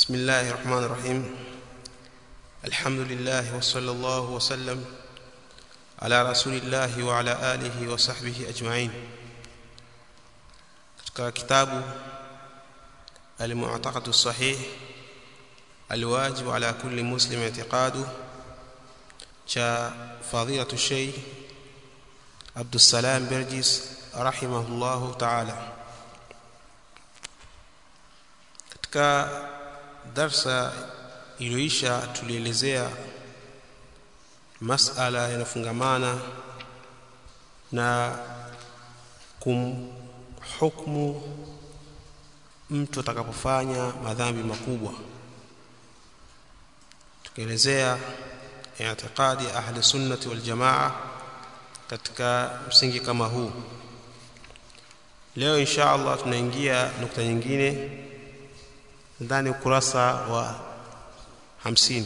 بسم الله الرحمن الرحيم الحمد لله وصلى الله وسلم على رسول الله وعلى آله وصحبه أجمعين katika kitabu المعتقد الصحيح الواجب على كل مسلم اعتقاده cha fadilatu shay Abdussalam Berjis rahimahullahu ta'ala katika darsa iliyoisha tulielezea masala yanafungamana na kumhukumu mtu atakapofanya madhambi makubwa tukielezea i'tiqadi ahli sunnati wal jamaa katika msingi kama huu leo insha Allah tunaingia nukta nyingine ndani ukurasa wa 50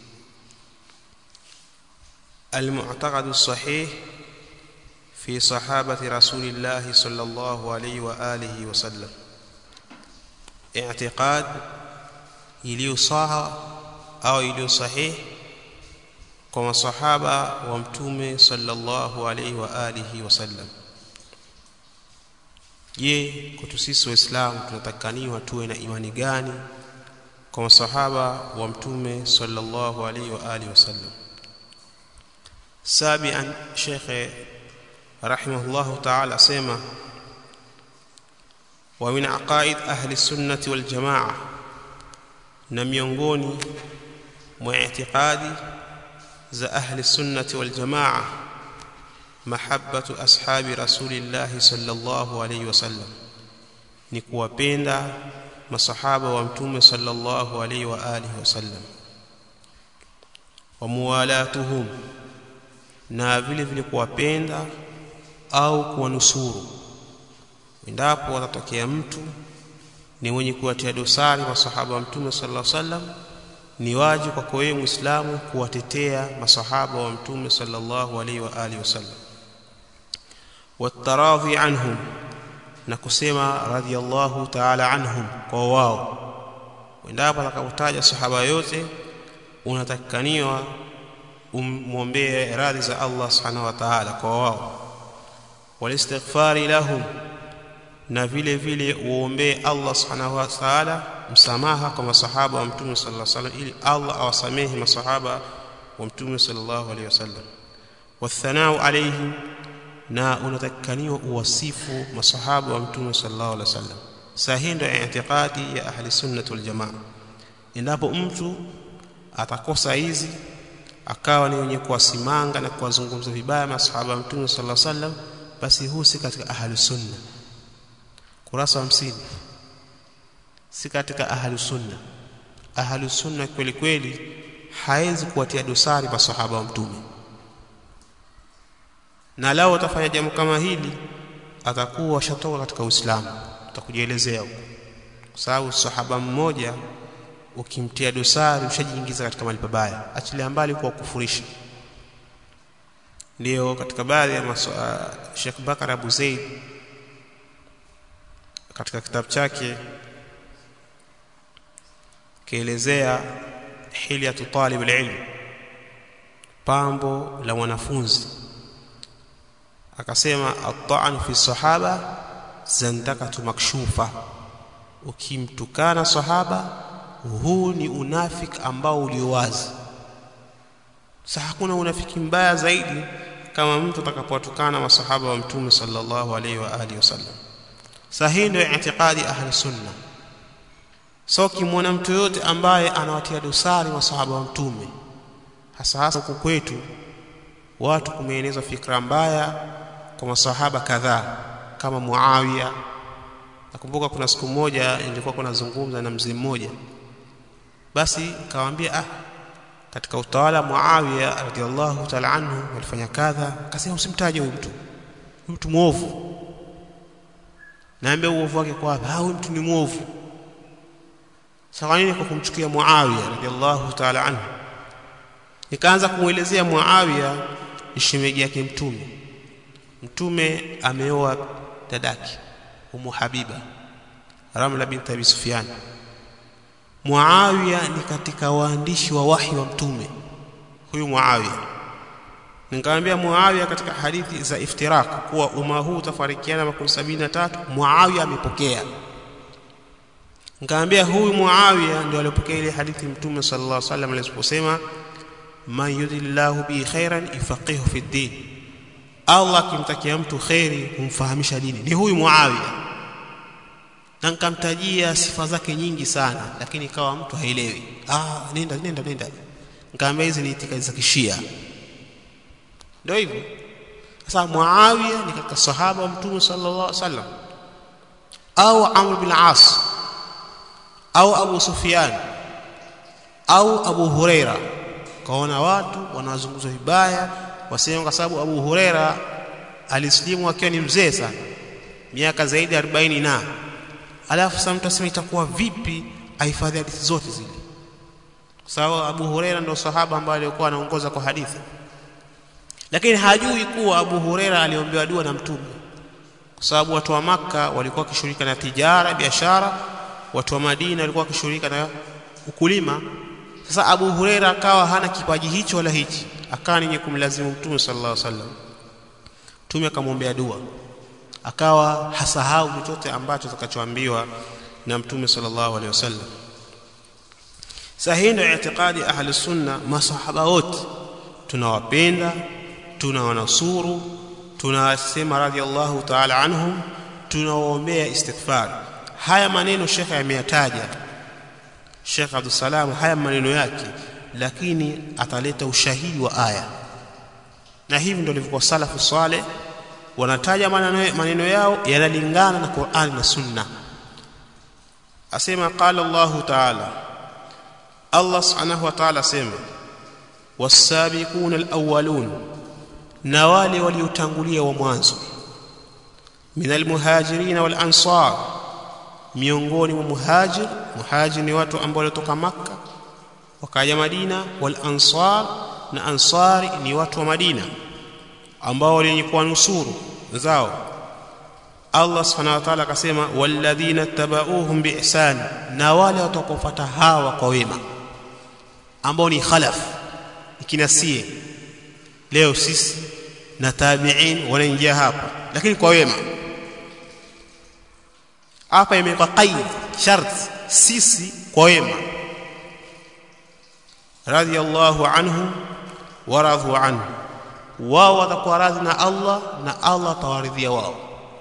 المعتقد الصحيح في صحابة رسول الله صلى الله عليه وآله وسلم اعتقاد iliyo saha au iliyo sahihi kwa masahaba wa mtume sallallahu alaihi wa alihi wasallam je kwetu sisi waislamu tunatakaniwa tuwe na imani gani kwa masahaba wa mtume sallallahu alaihi wa alihi wasallam sabian shekhe rahimahullahu ta'ala sema wa min aqaid ahli sunnati wal jamaa na miongoni mwa i'tiqadi za ahli sunnati wal jamaa mahabbatu ashabi rasulillah sallallahu alayhi wasallam ni kuwapenda masahaba wa mtume sallallahu alayhi wa alihi wasallam wa muwalatuhum na vile vile kuwapenda au kuwanusuru endapo watatokea mtu ni mwenye kuwatia dosari masahaba wa mtume sallallahu alayhi wasallam ni wajibu kwako wewe muislamu kuwatetea masahaba wa mtume sallallahu alaihi wa alihi wasallam wataradhi anhum na kusema radhiyallahu ta'ala anhum kwa wao endapo atakapotaja sahaba yote unatakikaniwa umwombee radhi za Allah subhanahu wa ta'ala kwa wao walistighfari lahum na vile vile uombee Allah subhanahu wa ta'ala msamaha kwa masahaba wa mtume sallallahu alaihi wasallam ili Allah awasamehe masahaba wa mtume sallallahu alaihi wasallam wathanau alaihim na unatakikaniwa uwasifu masahaba wa mtume sallallahu alaihi wasallam sahihi ndio i'tiqadi ya ahli sunnah wal jamaa endapo mtu atakosa hizi akawa ni wenye kuwasimanga na kuwazungumza vibaya masahaba wa mtume sallallahu alaihi wasallam basi huu si katika ahli sunna kurasa 50 si katika ahlu sunna ahlu sunna kweli kweli hawezi kuwatia dosari masahaba wa mtume na lao atafanya jambo kama hili atakuwa shatoka katika uislamu tutakujielezea huko kwa sababu sahaba mmoja ukimtia dosari ushajiingiza katika mali pabaya achilia mbali kwa kufurisha ndio katika baadhi ya uh, Sheikh Bakar Abu Zaid katika kitabu chake kielezea hilyatu talib alilm pambo la mwanafunzi akasema at-ta'n fi sahaba zandakatu makshufa ukimtukana sahaba huu ni unafiki ambao uliowazi sasa hakuna unafiki mbaya zaidi kama mtu atakapowatukana masahaba wa mtume sallallahu alaihi wa alihi wasallam sahihi ndio i'tiqadi ahli sunna so kimwona mtu yote ambaye anawatia dosari masahaba wa mtume hasa hasa huku kwetu watu kumeenezwa fikra mbaya kwa masahaba kadhaa kama Muawiya nakumbuka kuna siku moja nilikuwa kunazungumza na mzee mmoja basi kawaambia ah katika utawala Muawiya radhiallahu ta'ala anhu walifanya kadha akasema usimtaje huyu mtu mtu muovu naambia uovu wake kwa hapa huyu mtu ni muovu sawa nini kwa kumchukia Muawiya radhiallahu ta'ala anhu nikaanza kumuelezea Muawiya shemeji yake mtume mtume ameoa dadake Umu Habiba Ramla binti Abi Sufyan Muawiya ni katika waandishi wa wahi wa mtume huyu Muawiya nikamwambia Muawiya katika hadithi za iftirak kuwa umma huu utafarikiana makundi sabini na tatu Muawiya amepokea nikamwambia huyu Muawiya ndio aliyopokea ile hadithi mtume sallallahu alaihi wasallam aliposema man yuridillahu bihi khairan yufaqihu fi din Allah akimtakia mtu khairi humfahamisha dini ni huyu Muawiya na nikamtajia sifa zake nyingi sana lakini ikawa mtu haelewi ah nenda nenda nenda nikamwambia hizi ni itikadi za kishia ndio hivyo sasa Muawiya ni katika sahaba wa mtume sallallahu alaihi wasallam au Amr bin As au Abu Sufyan au Abu Huraira kaona watu wanazungumzwa vibaya wasema kwa sababu Abu Huraira alislimu akiwa ni mzee sana miaka zaidi ya 40 na alafu sasa mtu asema itakuwa vipi ahifadhi hadithi zote zile kwa sababu Abu Huraira ndio sahaba ambaye alikuwa anaongoza kwa hadithi lakini hajui kuwa Abu Huraira aliombewa dua na mtume kwa sababu watu wa maka walikuwa wakishughulika na tijara biashara watu wa Madina walikuwa wakishughulika na ukulima sasa Abu Huraira akawa hana kipaji hicho wala hichi akawa ni kumlazimu mtume sallallahu alaihi wasallam mtume akamwombea dua akawa hasahau chochote ambacho atakachoambiwa na mtume sallallahu alaihi wasallam sasa hii ndio itikadi ahli sunna masahaba wote tunawapenda tunawanusuru tunasema radhiallahu ta'ala anhum tunawaombea istighfar haya maneno shekhe ameyataja Sheikh Abdul Salam haya maneno yake lakini ataleta ushahidi wa aya na hivi ndio ilivyokuwa salafu saleh wanataja maneno, maneno yao yanalingana na Qur'an na Sunna asema qala Allah ta'ala Allah subhanahu wa ta'ala asema was-sabiquna al-awwalun na wale waliotangulia wa mwanzo minal muhajirin wal ansar miongoni mwa muhajir muhajir ni watu ambao walitoka makka wakaja madina wal ansar na ansari ni watu wa madina ambao walikuwa nusuru zao Allah subhanahu wa ta'ala akasema walladhina tabauhum biihsan na wale watakaofuata hawa kwa wema ambao ni khalaf ikinasie leo sisi na tabi'in wanaingia hapa lakini kwa wema hapa imewekwa qaid shart sisi kwa wema radiyallahu anhu wa radhu anhu wao watakuwa radhi na Allah na Allah atawaridhia wao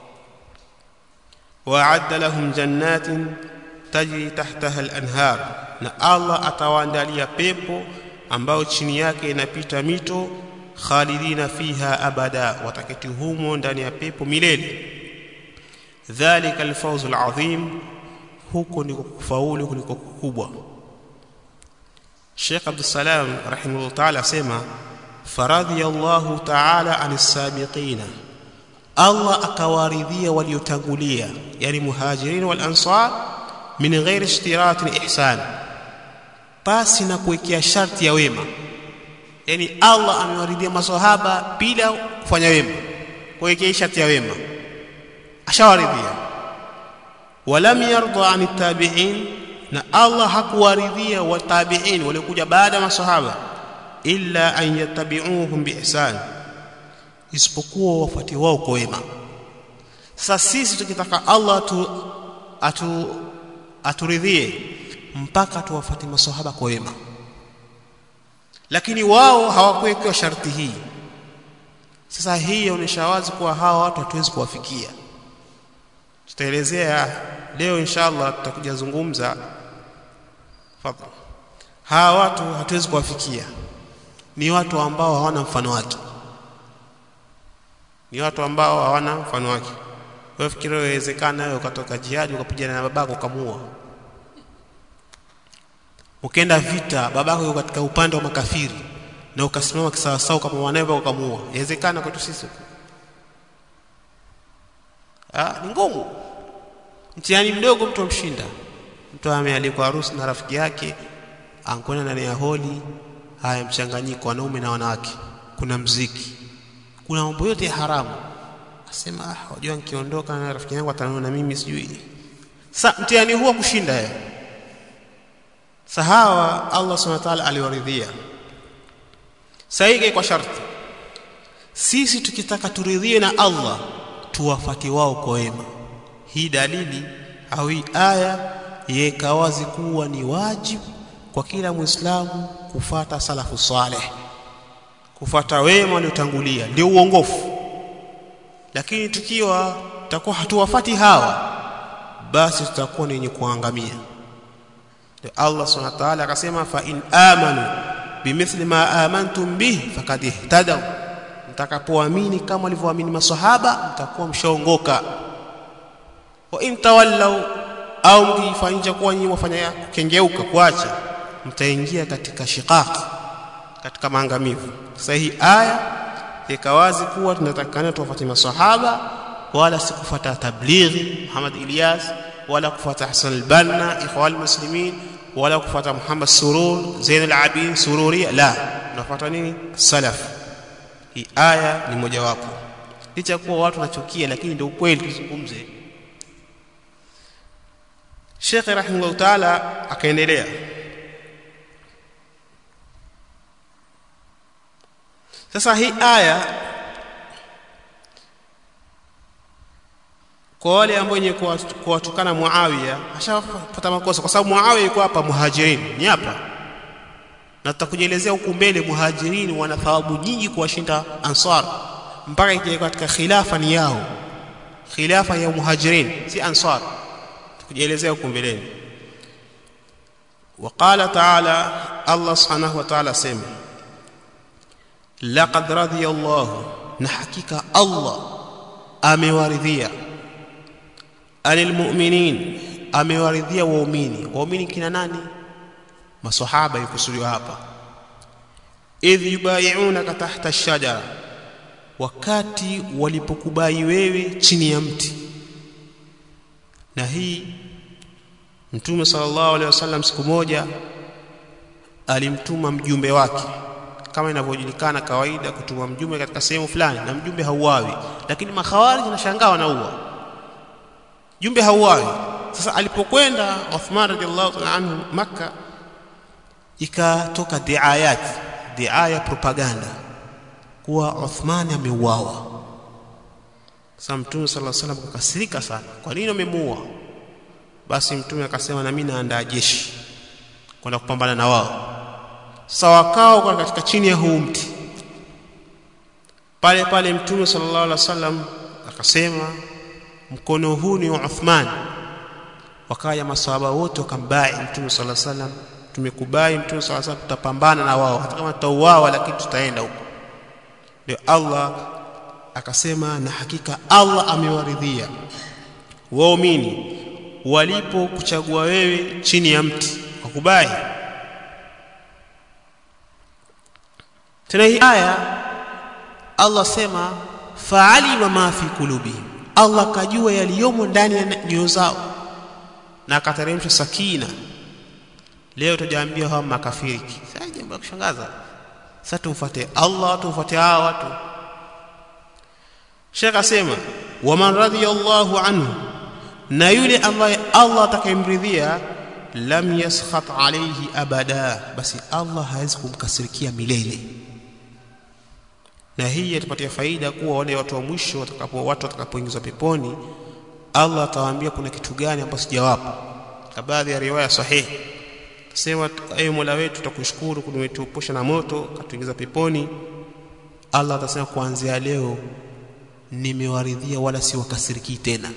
wa'adda lahum jannatin tajri tahtaha al-anhar na Allah atawaandalia pepo ambao chini yake inapita mito khalidina fiha abada wataketi humo ndani ya pepo milele dhalika alfawz alazim huko ndiko kufaulu kuliko kukubwa Sheikh Abdul Salam rahimahullah ta'ala asema faradhiyallahu ta'ala anis sabiqina Allah akawaridhia waliotangulia yani muhajirin wal ansar min ghairi ishtiratin ihsan pasi na kuwekea sharti ya wema yani Allah amewaridhia maswahaba bila kufanya wema kuwekea sharti ya wema ashawaridhia walam yarda an tabi'in na Allah hakuwaridhia watabi'in waliokuja baada ya maswahaba illa an yattabi'uhum biihsan isipokuwa wafuate wao kwa wema sasa sisi tukitaka Allah tu atu aturidhie mpaka tuwafuate maswahaba kwa wema lakini wao hawakuwekewa sharti hii sasa hii inaonyesha wazi kuwa hawa watu hatuwezi kuwafikia tutaelezea leo inshallah tutakuja zungumza fadhali hawa watu hatuwezi kuwafikia ni watu ambao hawana mfano wake ni watu ambao hawana mfano wake wewe fikiri inawezekana wewe ukatoka jihadi ukapigana na babako ukamua ukaenda vita babako yuko katika upande wa makafiri na ukasimama kisawasawa kama mwanawe ukamua inawezekana kwetu sisi ah ni ngumu mtihani mdogo mtu amshinda mtu amealikwa harusi na rafiki yake ankwenda ndani ya holi haya mchanganyiko wanaume na wanawake kuna mziki kuna mambo yote ya haramu asema ah wajua nikiondoka na rafiki yangu ataniona mimi sijui sasa mtihani huo kushinda yeye sahawa Allah subhanahu wa ta'ala aliwaridhia saige kwa sharti sisi tukitaka turidhie na Allah tuwafati wao kwa wema hii dalili au hii aya yeka wazi kuwa ni wajibu kwa kila muislamu kufata salafu saleh kufata wema waliotangulia ndio uongofu lakini tukiwa tutakuwa hatuwafati hawa basi tutakuwa ni wenye kuangamia ndio Allah subhanahu wa ta'ala akasema fa in amanu bimithli ma amantum bihi faqad ihtadaw mtakapoamini kama walivyoamini maswahaba mtakuwa mshaongoka wa in tawallaw au mkifanyia kuwa nyinyi wafanya kengeuka kuacha mtaingia katika shiqaq katika maangamivu sasa hii aya ikawazi kuwa tunatakana tuwafuate maswahaba wala si kufuata tablighi Muhammad Ilyas wala kufuata Hassan al-Banna ikhwan muslimin wala kufuata Muhammad Surur Zain al-Abidin Sururi la tunafuata nini salaf hii aya ni mojawapo licha kuwa watu wanachukia lakini ndio ukweli tuzungumze Sheikh rahimahullah taala akaendelea sasa hii aya kwa wale ambao wenye kuwatukana Muawiya ashapata makosa kwa sababu Muawiya yuko hapa muhajirin ni hapa na tutakujelezea huku mbele muhajirin wana thawabu nyingi kuwashinda ansar mpaka ikija katika khilafa ni yao khilafa ya muhajirin si ansar tukujelezea huku mbeleni وقال تعالى الله سبحانه وتعالى سمع لقد رضي الله نحقيق الله amewaridhia anil mu'minin amewaridhia waumini waumini kina nani maswahaba yukusudiwa hapa idh yubayi'unaka tahta ash-shajara wakati walipokubai wewe chini ya mti na hii mtume sallallahu alaihi wasallam siku moja alimtuma mjumbe wake kama inavyojulikana kawaida kutuma mjumbe katika sehemu fulani na mjumbe hauawi lakini makhawarij nashangaa wanaua jumbe hauawi sasa alipokwenda Uthman radhiallahu ta'ala anhu maka ikatoka diayat diaya propaganda kuwa Uthman ameuawa sasa mtume sallallahu alaihi wasallam akasirika sana kwa nini amemuua basi mtume akasema na mimi naandaa jeshi kwenda kupambana na wao sasa wakao kwa katika chini ya huu mti pale pale mtume sallallahu alaihi wasallam akasema mkono huu ni wa Uthman wakaya maswahaba wote wakambai mtume sallallahu alaihi wasallam tumekubai mtume sallallahu alaihi wasallam tutapambana na wao hata kama tutauawa lakini tutaenda huko ndio Allah akasema na hakika Allah amewaridhia waumini walipo kuchagua wewe chini ya mti wakubai tena hii aya Allah sema fa'alima ma fi qulubihim Allah kajua yaliyomo ndani ya nyoyo zao na akateremsha sakina leo tujaambia hawa makafiri sasa jambo la kushangaza sasa tumfuate Allah tumfuate hawa watu Sheikh asema waman radiyallahu anhu na yule ambaye Allah atakayemridhia lam yaskhat alayhi abada basi Allah hawezi kumkasirikia milele na hii yatupatia faida kuwa wale watu wa mwisho watakapo watu watakapoingizwa peponi Allah atawaambia kuna kitu gani ambacho sijawapa kwa baadhi ya riwaya sahihi sema ewe Mola wetu tutakushukuru kutuepusha na moto katuingiza peponi Allah atasema kuanzia leo nimewaridhia wala si wakasiriki tena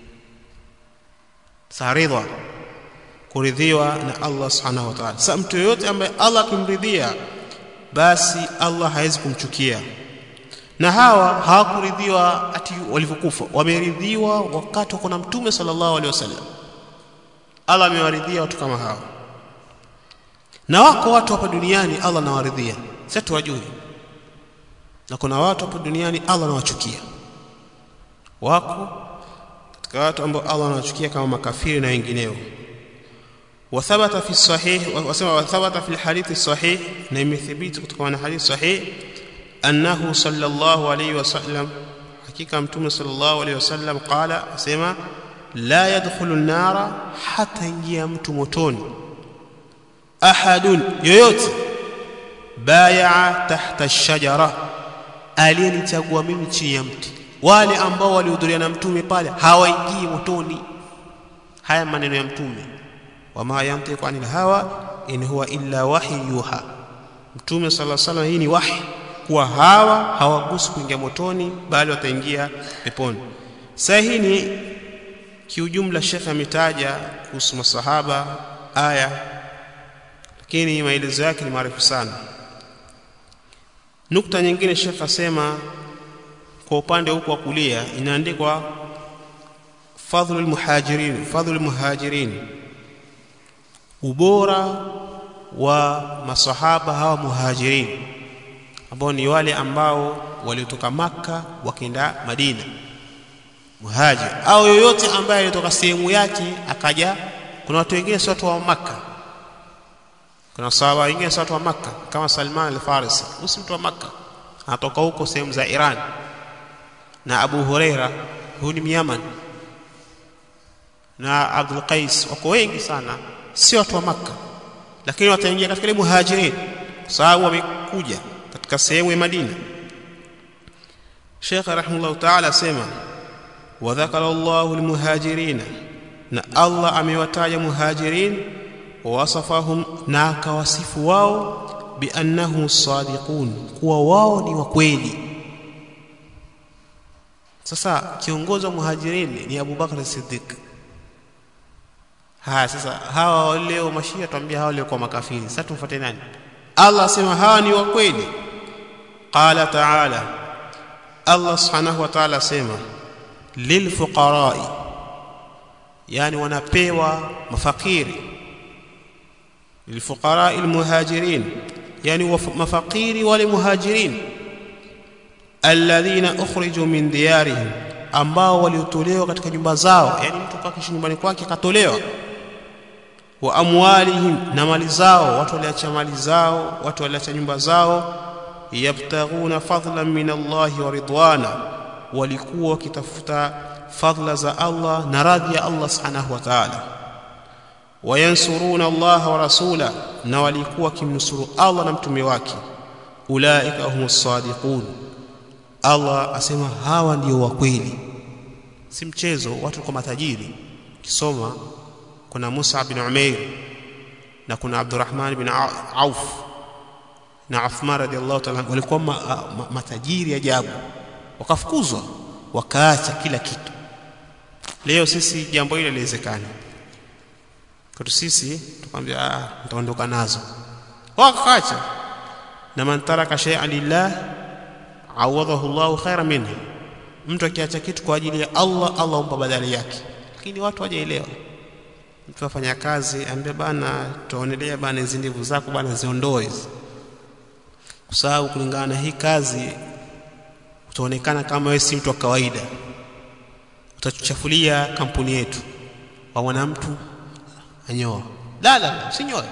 saridha kuridhiwa na Allah subhanahu wa ta'ala sasa mtu yote ambaye Allah akimridhia basi Allah hawezi kumchukia na hawa hawakuridhiwa ati walivyokufa wameridhiwa wakati wako na mtume sallallahu alaihi wasallam Allah amewaridhia watu kama hawa na wako watu hapa duniani Allah anawaridhia sasa tuwajue na kuna watu hapa duniani Allah anawachukia wako katika watu ambao Allah anawachukia kama makafiri na wengineo وثبت في الصحيح وسمع وثبت في الحديث الصحيح نعم ثبت كما حديث صحيح أنه صلى الله عليه وسلم حقيقة متوم صلى الله عليه وسلم قال سمع لا يدخل النار حتى ينجي mtu motoni ahadun yoyote bayaa tahta shajara aliyenichagua mimi chini ya mti wale ambao walihudhuria na mtume pale hawaingii motoni haya maneno ya mtume wama yantiqu anil hawa in huwa illa wahyi yuha mtume sala salam hii ni wahi kuwa hawa hawagusi kuingia motoni bali wataingia peponi sasa hii ni kiujumla shekhe ametaja kuhusu masahaba aya lakini maelezo yake ni marefu sana nukta nyingine shekhe asema kwa upande huko wa kulia inaandikwa fadhlul muhajirin fadhlul muhajirin ubora wa masahaba hawa muhajirin ambao ni wale ambao waliotoka maka wakienda madina muhajir au yoyote ambaye alitoka sehemu yake akaja kuna watu wengine si watu wa maka kuna sahaba wengine si watu wa maka kama salman al-farisi usi mtu wa maka anatoka huko sehemu za iran na abu huraira huyu ni myaman na abdul qais wako wengi sana si watu wa maka lakini wataingia katika ile muhajirin kwa sababu wamekuja katika sehemu ya madina Sheikh rahimahullah ta'ala asema wa dhakara Allahu almuhajirin na Allah amewataja muhajirin wa wasafahum na akawasifu wao biannahu sadiqun kuwa wao ni wa kweli sasa kiongozi wa muhajirin ni Abu Bakr Siddiq haya sasa hawa leo mashia tuambia hawa leo kwa makafiri sasa tumfuate nani Allah asema hawa ni wa kweli qala ta'ala Allah subhanahu wa ta'ala asema lilfuqara'i yani wanapewa mafakiri lilfuqara'i almuhajirin yani mafakiri wale muhajirin alladhina ukhriju min diyarihim ambao waliotolewa katika nyumba zao yani mtu kakishi nyumbani kwake katolewa wa amwalihim na mali zao watu waliacha mali zao watu waliacha nyumba zao yabtaghuna fadlan min Allah wa ridwana walikuwa wakitafuta fadla za Allah na radhi ya Allah subhanahu wa ta'ala wayansuruna Allah wa rasula na walikuwa wakimnusuru Allah na mtume wake ulaika humus sadiqun Allah asema hawa ndio wa kweli si mchezo watu kwa matajiri kisoma kuna Musa bin Umair na kuna Abdurrahman bin Auf na Uthman radhiallahu ta'ala walikuwa ma, ma, matajiri ajabu wakafukuzwa wakaacha kila kitu leo sisi jambo hilo liwezekana kwetu sisi tukwambia ah nitaondoka nazo wakaacha na man taraka shay'an lillah awadahu Allahu khaira minhu mtu akiacha kitu kwa ajili ya Allah Allah humpa badali yake lakini watu hawajaelewa mtu afanya kazi ambie bana tuonelea bana hizi ndevu zako bana ziondoe hizi kwa sababu kulingana na hii kazi utaonekana kama wewe si mtu wa kawaida utatuchafulia kampuni yetu waona mtu anyoa la la sinyoe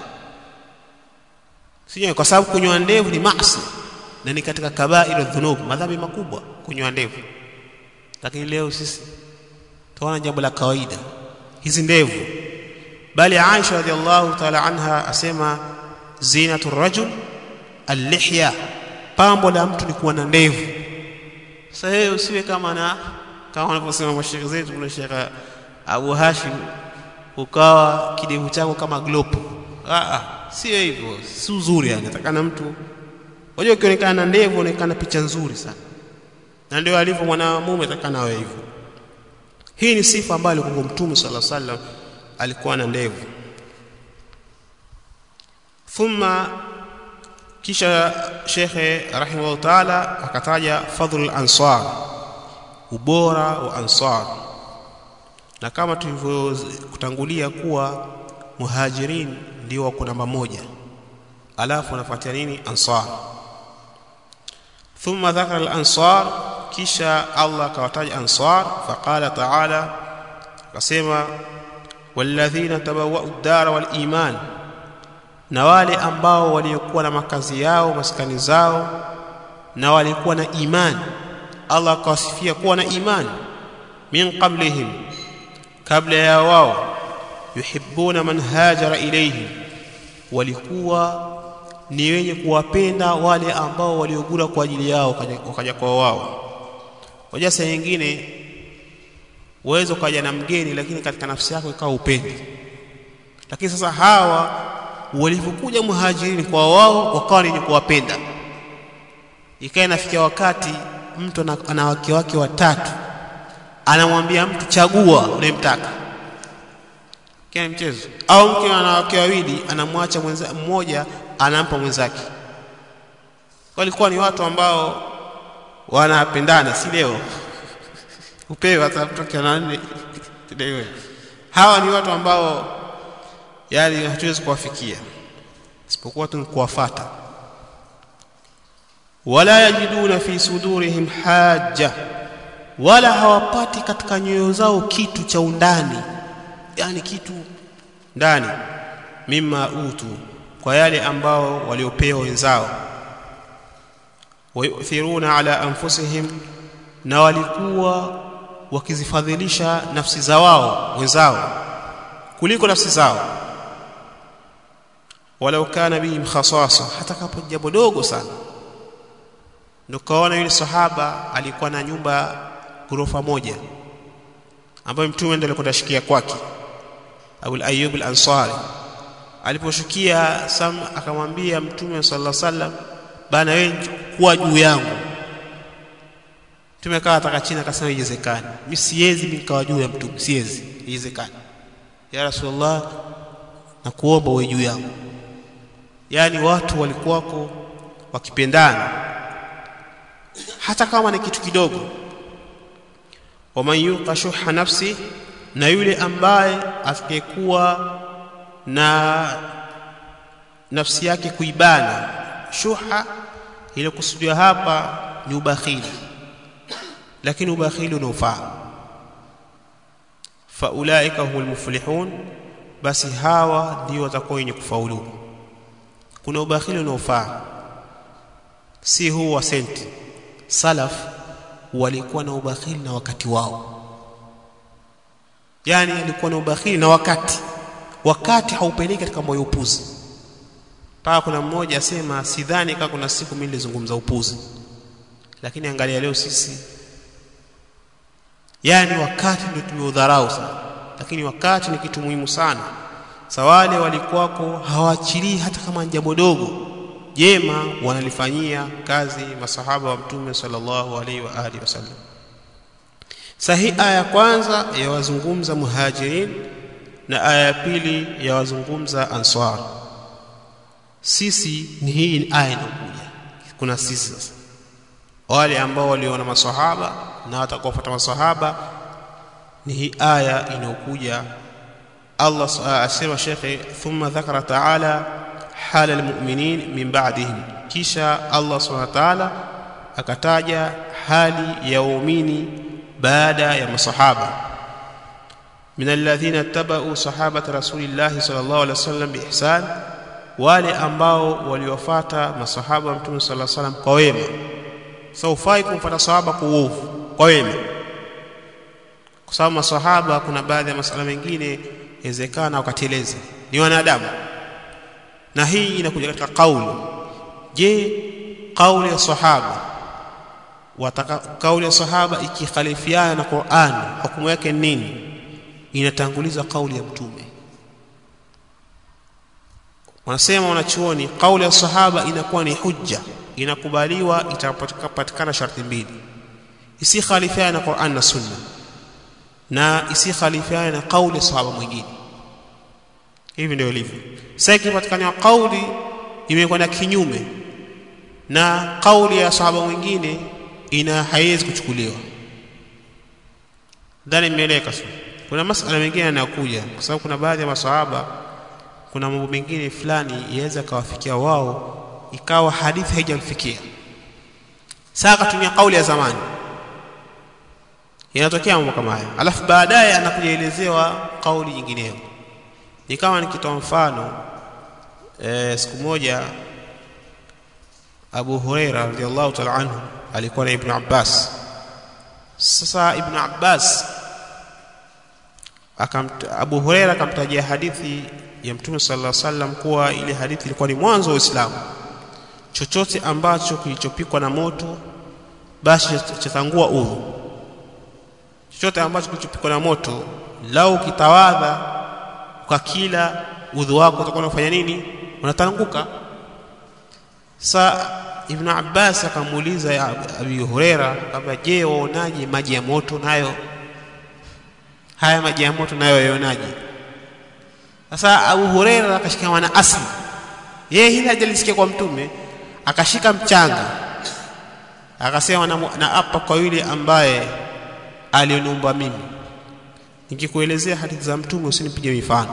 sinyoe kwa sababu kunyoa ndevu ni maasi na ni katika kabairu dhunub madhambi makubwa kunyoa ndevu lakini leo sisi tunaona jambo la kawaida hizi ndevu bali Aisha radhiallahu ta'ala anha asema zinatu rajul al-lihya pambo la mtu ni kuwa na ndevu sasa wewe usiwe kama na kama wanavyosema mashekhe zetu kuna shekhe Abu Hashim ukawa kidevu chako kama glopu ah ah sio hivyo si uzuri yani natakana mtu unajua ukionekana na ndevu unaonekana picha nzuri sana na ndio alivyo mwanamume atakana awe hivyo hii ni sifa ambayo alikuwa mtume sallallahu alaihi wasallam alikuwa na ndevu thumma kisha shekhe rahimahullah taala akataja fadhlul ansar ubora wa ansar na kama tulivyokutangulia kuwa muhajirin ndio wako namba moja alafu anafuatia nini ansar thumma dhakara al-ansar kisha Allah akawataja ansar faqala ta'ala akasema walladhina tabawwa'u ad-dara wal iman na wale ambao waliokuwa na makazi yao maskani zao na walikuwa na imani Allah akawasifia kuwa na imani min qablihim kabla ya wao yuhibbuna man hajara ilayhim walikuwa ni wenye kuwapenda wale ambao waliogura kwa ajili yao wakaja kwa wao waja saa nyingine uweze ukaja na mgeni lakini katika nafsi yako ikawa upendi lakini sasa hawa walivyokuja muhajirini kwa wao wakawa ni kuwapenda ikawa inafikia wakati mtu ana wake wake watatu anamwambia mtu chagua unayemtaka kile mchezo au mke ana wake wawili anamwacha mwenza mmoja anampa mwenzake walikuwa ni watu ambao wanapendana si leo upewe hata mtu akiana nne leo hawa ni watu ambao yani hatuwezi kuwafikia isipokuwa tu kuwafata wala yajiduna fi sudurihim haja wala hawapati katika nyoyo zao kitu cha undani yani kitu ndani mimma utu kwa yale ambao waliopewa wenzao wayuthiruna ala anfusihim na walikuwa wakizifadhilisha nafsi za wao wenzao kuliko nafsi zao walau kana bihim khasasa hata kapo jambo dogo sana ndio kaona yule sahaba alikuwa na nyumba ghorofa moja ambayo mtume ndiye alikwenda shikia kwake Abu Ayyub al-Ansari aliposhukia Sam akamwambia mtume sallallahu alaihi wasallam bana wewe kuwa juu yangu mtume kawa ataka chini akasema iwezekani mimi siwezi mimi nikawa juu ya mtume siwezi iwezekani ya rasulullah na kuomba uwe juu yangu yani watu walikuwako wakipendana hata kama ni kitu kidogo waman yuqa shuha nafsi na yule ambaye atakayekuwa na nafsi yake kuibana shuha ile kusudia hapa ni ubakhili lakini ubakhili unaofaa faulaika humul muflihun basi hawa ndio watakuwa wenye kufaulu kuna ubakhili unaofaa si huu wa senti salaf walikuwa na ubakhili na wakati wao yani alikuwa na ubakhili na wakati wakati haupeleki katika moyo upuzi paa kuna mmoja asema sidhani kama kuna siku mimi nilizungumza upuzi lakini angalia leo sisi yani wakati ndio tumeudharau sana lakini wakati ni kitu muhimu sana sawale walikuwako hawaachilii hata kama jambo dogo jema wanalifanyia kazi masahaba wa mtume sallallahu alaihi wa alihi wasallam sahi aya ya kwanza yawazungumza muhajirin na aya ya pili yawazungumza ansar sisi ni hii aya inakuja kuna sisi sasa wale ambao waliona masahaba na watakaofuata masahaba ni hii aya inayokuja Allah asema shekhe thumma dhakara taala hala almu'minin min ba'dihim kisha Allah subhanahu wa ta'ala akataja hali ya waumini baada ya masahaba min alladhina tabau sahabata rasulillahi sallallahu alaihi wasallam biihsan wale ambao waliwafuata masahaba wa mtume sallallahu alaihi wasallam kwa wema saufai kumfuata sahaba kwa uovu kwa wema kwa sababu masahaba kuna baadhi ya masala mengine inawezekana wakateleza ni wanadamu na hii inakuja katika kauli je kauli ya sahaba wataka kauli ya sahaba ikikhalifiana na Qur'an hukumu yake nini inatanguliza kauli ya mtume wanasema wanachuoni kauli ya sahaba inakuwa ni hujja inakubaliwa itapatikana sharti mbili isikhalifiana na Qur'an na Sunna na isikhalifiana na kauli ya sahaba mwingine hivi ndio ilivyo sasa ikipatikana kauli imekwenda kinyume na kauli ya sahaba mwingine ina haiwezi kuchukuliwa dhani imeeleka sasa kuna masala mengine yanayokuja kwa sababu kuna baadhi ya masahaba kuna mambo mengine fulani yaweza kawafikia wao ikawa hadithi haijamfikia sasa akatumia kauli ya zamani inatokea mambo kama haya alafu baadaye anakujaelezewa kauli nyingineyo ni kama nikitoa mfano e, siku moja Abu Huraira radhiallahu ta'ala anhu alikuwa na Ibn Abbas sasa Ibn Abbas akamt, Abu Huraira akamtajia hadithi ya mtume sallallahu alaihi wasallam kuwa ile hadithi ilikuwa ni mwanzo wa Uislamu chochote ambacho kilichopikwa na moto basi chatangua udhu chochote ambacho kilichopikwa na moto lau kitawadha kwa kila udhu wako utakuwa unafanya nini unatanguka sa ibn Abbas akamuuliza ya Abi Huraira kwamba je waonaje maji ya moto nayo haya maji ya moto nayo yaonaje sasa Abu Huraira akashikamana na asli yeye hili hajalisikia kwa mtume akashika mchanga akasema na, na apa kwa yule ambaye alioniumba mimi nikikuelezea hadithi za mtume usinipige mifano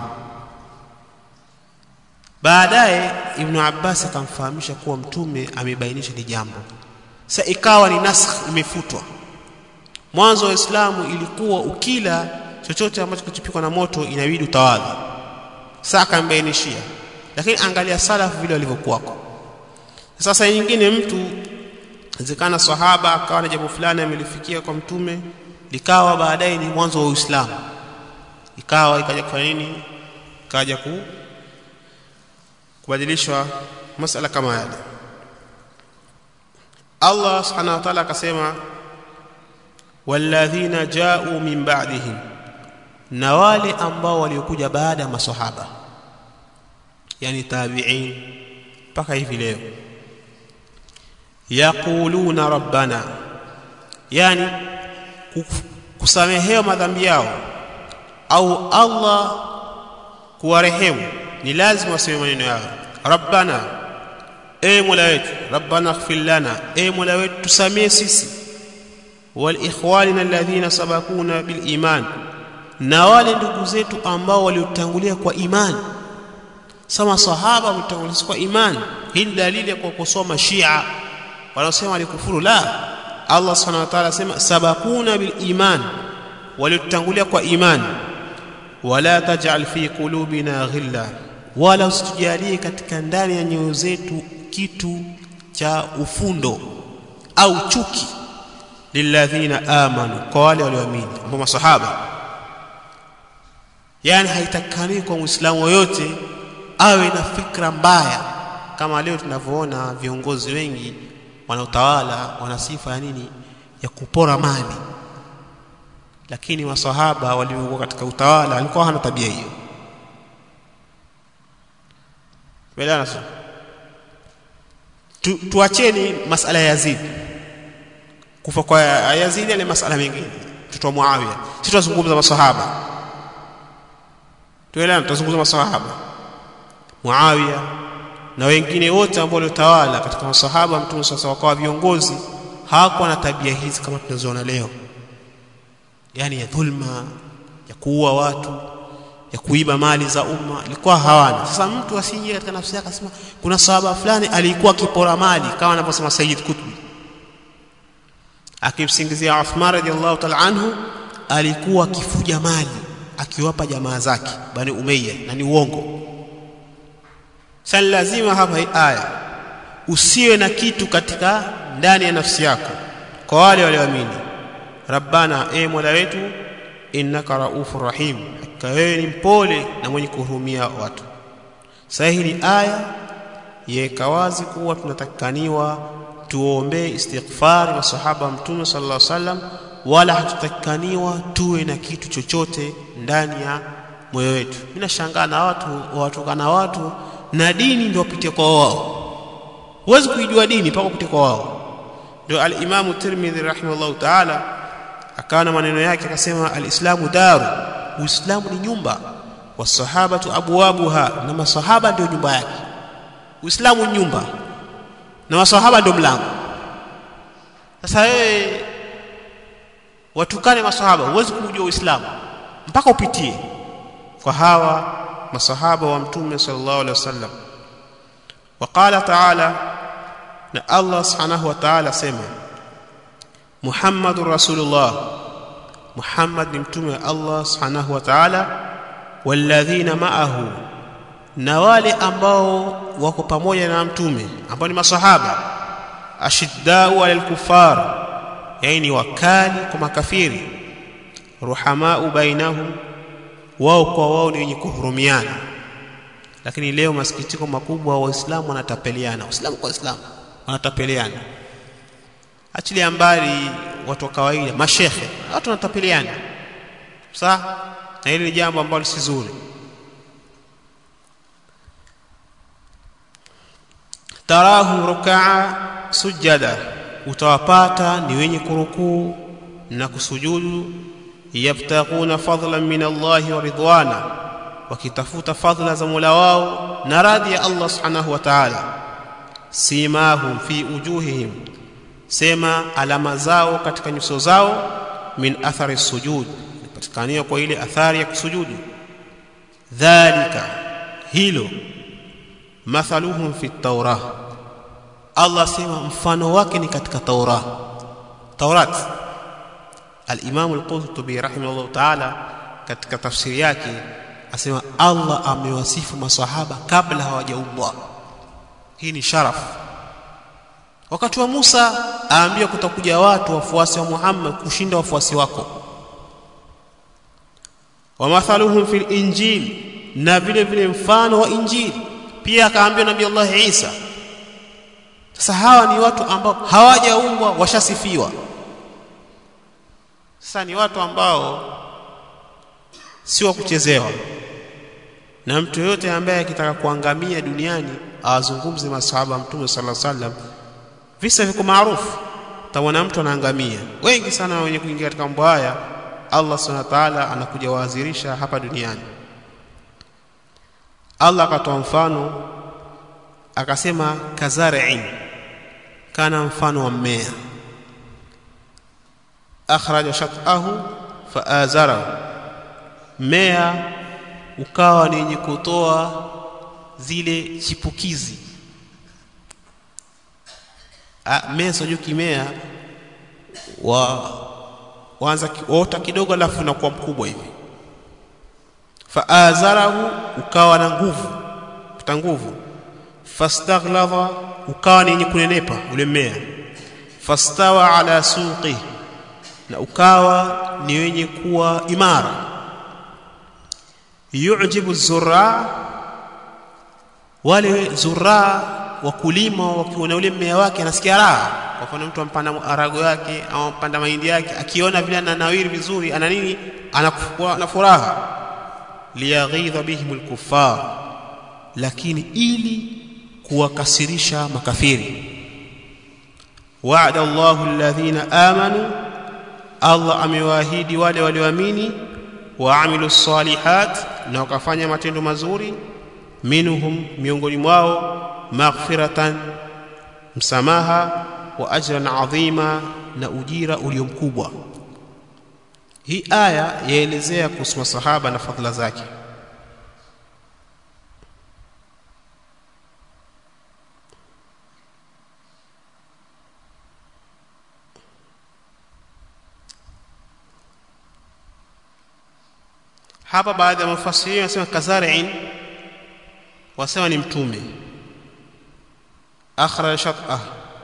baadaye ibn Abbas akamfahamisha kuwa mtume amebainisha ni jambo sa ikawa ni nasakh imefutwa mwanzo wa Uislamu ilikuwa ukila chochote ambacho kichopikwa na moto inabidi utawadhi sasa akambainishia lakini angalia salafu vile walivyokuwako sasa nyingine mtu zikana sahaba akawa na jambo fulani amelifikia kwa mtume likawa baadaye ni mwanzo wa Uislamu ikawa ikaja kufanya nini ikaja ku kubadilishwa masala kama yale Allah subhanahu wa ta'ala akasema walladhina ja'u min ba'dihim na wale ambao waliokuja baada ya maswahaba yani tabi'in mpaka hivi leo yaquluna rabbana yani kusamehewa madhambi yao au Allah kuwarehemu ni lazima waseme maneno yao rabbana e mola wetu rabbana ighfir lana e mola wetu tusamee sisi wal ikhwanina alladhina sabakuna bil iman na wale ndugu zetu ambao waliotangulia kwa imani sama sahaba wametangulia kwa imani hii dalili ya kusoma shia wanaosema walikufuru la Allah subhanahu wa ta'ala asema sabakuna bil iman waliotangulia kwa imani wala taj'al fi qulubina ghilla wala usitujalie katika ndani ya nyoyo zetu kitu cha ufundo au chuki lilladhina amanu kwa wale walioamini ambao masahaba yani haitakani kwa muislamu yoyote awe na fikra mbaya kama leo tunavyoona viongozi wengi wanaotawala wana sifa ya nini ya kupora mali lakini masahaba waliokuwa katika utawala walikuwa hana tabia hiyo Welana tu, tuacheni masala ya Yazid kufa kwa Yazid ni masala mengine mtoto wa Muawiya sisi tunazungumza masahaba tuelewana tutazungumza masahaba Muawiya na wengine wote ambao waliotawala katika masahaba mtume sasa wakawa viongozi hawakuwa na tabia hizi kama tunazoona leo yani ya dhulma ya kuua watu ya kuiba mali za umma ilikuwa hawana sasa mtu asije katika nafsi yake asema kuna sahaba fulani alikuwa akipora mali kama anavyosema Sayyid Qutb akimsingizia Uthman radhiallahu ta'ala anhu alikuwa akifuja mali akiwapa jamaa zake bani Umayya na ni uongo sasa lazima hapa hii aya usiwe na kitu katika ndani ya nafsi yako kwa wale walioamini rabbana e mola wetu innaka raufur rahim hakika wewe ni mpole na mwenye kuhurumia watu sasa hii ni aya yeka wazi kuwa tunatakikaniwa tuombee istighfari masahaba mtume sallallahu alaihi wasallam wala hatutakikaniwa tuwe na kitu chochote ndani ya moyo wetu mimi nashangaa na watu watukana watu na dini ndio wapite kwa wao huwezi kuijua dini mpaka upite kwa wao ndio al-Imam Tirmidhi rahimahullah ta'ala akawa na maneno yake akasema al-Islamu daru Uislamu ni nyumba wasahabatu abwabuha na masahaba ndio nyumba yake Uislamu nyumba na masahaba ndio mlango sasa wewe watukane masahaba huwezi kujua Uislamu mpaka upitie kwa hawa masahaba wa mtume sallallahu alaihi wasallam وقال تعالى na Allah subhanahu wa ta'ala sema Muhammadur Rasulullah Muhammad ni mtume wa Allah subhanahu wa ta'ala walladhina ma'ahu na wale ambao wako pamoja na mtume ambao ni masahaba ashiddau alal kufar yani wakali kwa makafiri ruhamau bainahum wao kwa wao ni wenye kuhurumiana lakini leo masikitiko makubwa waislamu wanatapeliana waislamu kwa waislamu wanatapeliana achilia mbali watu wa kawaida mashekhe watu wanatapeliana sawa na hili ni jambo ambalo si zuri tarahu rukaa sujada utawapata ni wenye kurukuu na kusujudu yabtaguna fadlan min Allahi wa ridwana wakitafuta fadhila za Mola wao na radhi ya Allah subhanahu wa ta'ala simahum fi ujuhihim sema alama zao katika nyuso zao min athari sujud patikania kwa ile athari ya kusujudu dhalika hilo mathaluhum fi taurah Allah sema mfano wake ni katika taurah taurat al-Imam al-Qurtubi rahimahullah ta'ala katika tafsiri yake asema Allah amewasifu masahaba kabla hawajaumbwa hii ni sharaf wakati wa Musa aambia kutakuja watu wafuasi wa Muhammad kushinda wafuasi wako wa mathaluhum fil injil na vile vile mfano wa injili pia akaambia nabii Allah Isa sasa hawa ni watu ambao hawajaumbwa washasifiwa sasa ni watu ambao si wa kuchezewa na mtu yoyote ambaye akitaka kuangamia duniani awazungumze masahaba mtume sallallahu alaihi wasallam visa viko maarufu tawana mtu anaangamia wengi sana wenye kuingia katika mambo haya Allah subhanahu wa ta'ala anakuja waadhirisha hapa duniani Allah akatoa mfano akasema kazari'in kana mfano wa mmea akhraja shatahu faazarahu mmea ukawa ni yenye kutoa zile chipukizi mmea sio kimea wa waanza kuota kidogo alafu unakuwa mkubwa hivi faazarahu ukawa na nguvu pata nguvu fastaghladha ukawa ni yenye kunenepa ule mmea fastawa ala suqi na ukawa ni wenye kuwa imara yujibu zurra wale zurra wakulima wakiona ule mmea wake anasikia raha kwa mfano mtu ampanda arago yake au ampanda mahindi yake akiona vile ananawiri vizuri ana nini anakuwa na furaha liyaghidha bihim alkuffar lakini ili kuwakasirisha makafiri wa'ada Allahu alladhina amanu Allah amewaahidi wale walioamini waamilu salihat na wakafanya matendo mazuri minhum miongoni mwao maghfiratan msamaha wa ajran adhima na ujira ulio mkubwa hii aya yaelezea kuhusu masahaba na fadhila zake hapa baadhi ya mafasiri wanasema kazari'in wasema ni mtume akhra shat'ah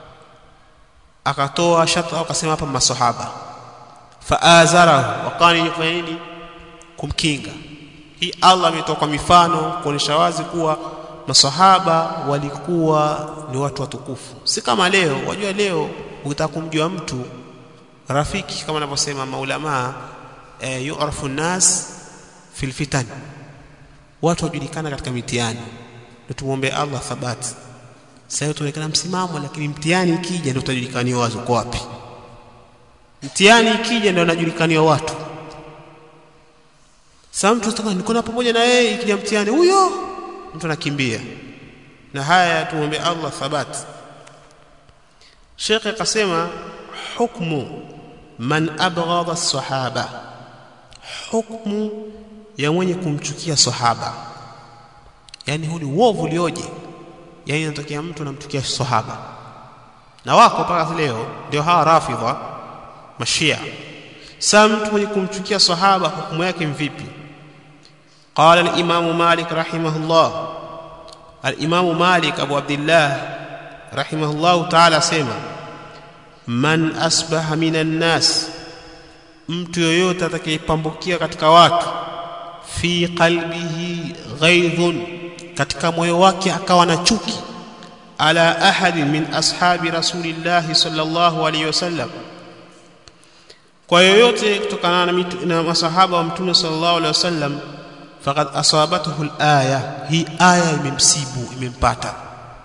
akatoa shat'ah akasema hapa masahaba faazarahu wakani kufanya nini kumkinga hii Allah ametoa kwa mifano kuonesha wazi kuwa masahaba walikuwa ni watu watukufu si kama leo wajua leo ukitaka kumjua mtu rafiki kama anavyosema maulama e, yu'rafu nas fil fitan watu wajulikana katika mitihani ndio tumuombe Allah thabati sasa tuonekana msimamo lakini mtihani ikija ndio utajulikaniwa wazo kwa wapi mtihani ikija ndio anajulikaniwa watu sasa mtu anataka niko na pamoja na yeye ikija mtihani huyo mtu anakimbia na haya tumuombe Allah thabati Sheikh akasema hukmu man abghadha as-sahaba hukmu ya mwenye kumchukia sahaba yani huu ni uovu ulioje yani inatokea mtu anamchukia sahaba na wako mpaka leo ndio hawa rafidha mashia sasa mtu mwenye kumchukia sahaba hukumu yake mvipi قال الإمام مالك رحمه الله الإمام مالك أبو عبد الله رحمه الله تعالى سيما من أصبح من الناس mtu yoyote atakayepambukia katika watu fi qalbihi ghaidhun katika moyo wake akawa na chuki ala ahadin min ashabi rasulillahi sallallahu alaihi wasallam kwa yoyote kutokana na, mitu, na masahaba wa mtume sallallahu alaihi wasallam faqad asabathu alaya hii aya imemsibu imempata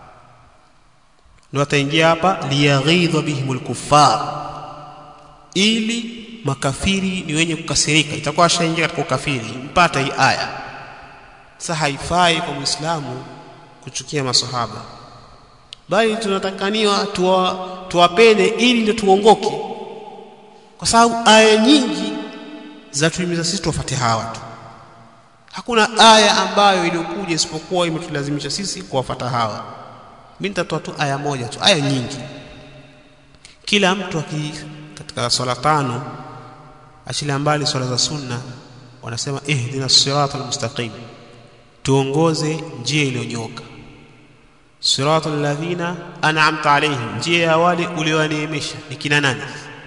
ndio ataingia hapa liyaghidha bihim alkuffar ili makafiri ni wenye kukasirika itakuwa ashaingia katika ukafiri mpata hii aya sasa haifai kwa muislamu kuchukia masahaba bali tunatakaniwa tuwa, tuwapende ili ndio tuongoke kwa sababu aya nyingi za tuhimiza sisi tuwafuate hawa tu hakuna aya ambayo iliyokuja isipokuwa imetulazimisha sisi kuwafuata hawa mimi nitatoa tu aya moja tu aya nyingi kila mtu aki katika swala tano achilia mbali swala za sunna wanasema ihdina siratal mustaqim tuongoze njia iliyonyoka siratal ladhina an'amta alaihim njia ya wale uliowaneemesha ni kina nani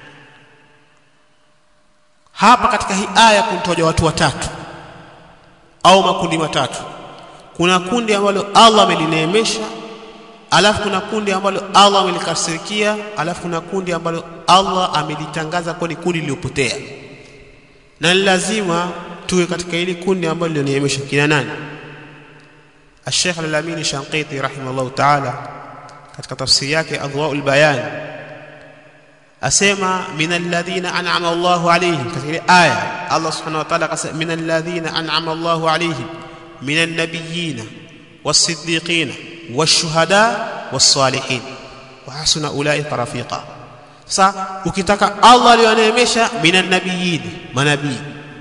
hapa katika hii aya kunitoja watu watatu au makundi matatu kuna kundi ambalo Allah amelineemesha alafu kuna kundi ambalo Allah amelikasirikia alafu kuna kundi ambalo Allah amelitangaza kuwa ni kundi lililopotea na lazima tuwe katika ile kundi ambalo lilioneemesha kina nani الشيخ الأمين الشنقيطي رحمه الله تعالى katika tafsiri yake Adwaul Bayan asema min alladhina an'ama Allahu alayhim katika ile aya Allah subhanahu wa ta'ala akasema min alladhina an'ama Allahu alayhim min an-nabiyyin was-siddiqin wash-shuhada was-salihin wa hasuna ulaika rafiqa sasa ukitaka Allah aliyoneemesha min an-nabiyyin manabii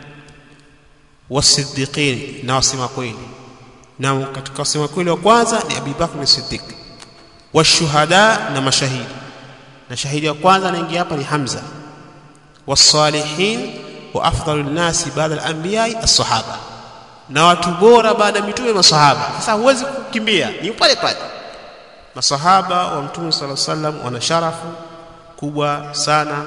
was-siddiqin na wasema kweli na katika wasema kweli wa kwanza ni Abu Bakr as-Siddiq washuhada na mashahidi na shahidi wa kwanza anaingia hapa ni Hamza wasalihin wa afdalun nasi baada al-anbiya as-sahaba na watu bora baada ya mitume masahaba sasa huwezi kukimbia ni pale pale masahaba wa mtume sallallahu alaihi wasallam wana sharafu kubwa sana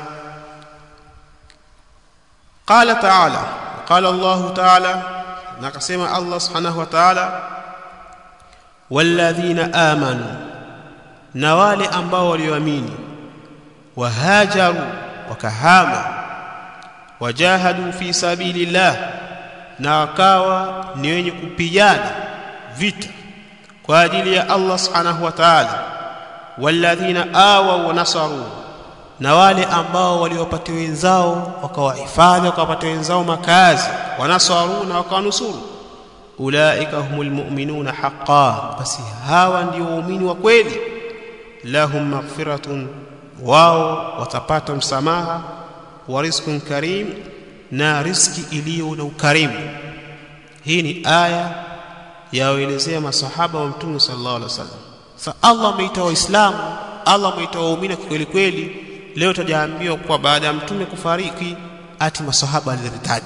qala ta'ala qala Allah ta'ala na akasema Allah subhanahu wa ta'ala walladhina amanu na wale ambao walioamini wahajaru wakahama wajahadu fi sabilillah na wakawa ni wenye kupigana vita kwa ajili ya Allah subhanahu wa ta'ala walladhina awa wa nasaru na wale ambao waliwapatia wenzao wakawahifadhi wakawapatia wenzao makazi wanasaru na wakawanusuru ulaika humul mu'minuna haqqan basi hawa ndio waumini wa kweli lahum maghfiratun wao watapata msamaha wa rizqun karim na riski iliyo na ukarimu hii ni aya yaelezea masahaba wa mtume sallallahu alaihi wasallam sa Allah ameita waislamu Allah ameita waumini kweli kweli leo tutajaambiwa kwa baada ya mtume kufariki ati masahaba waliritaji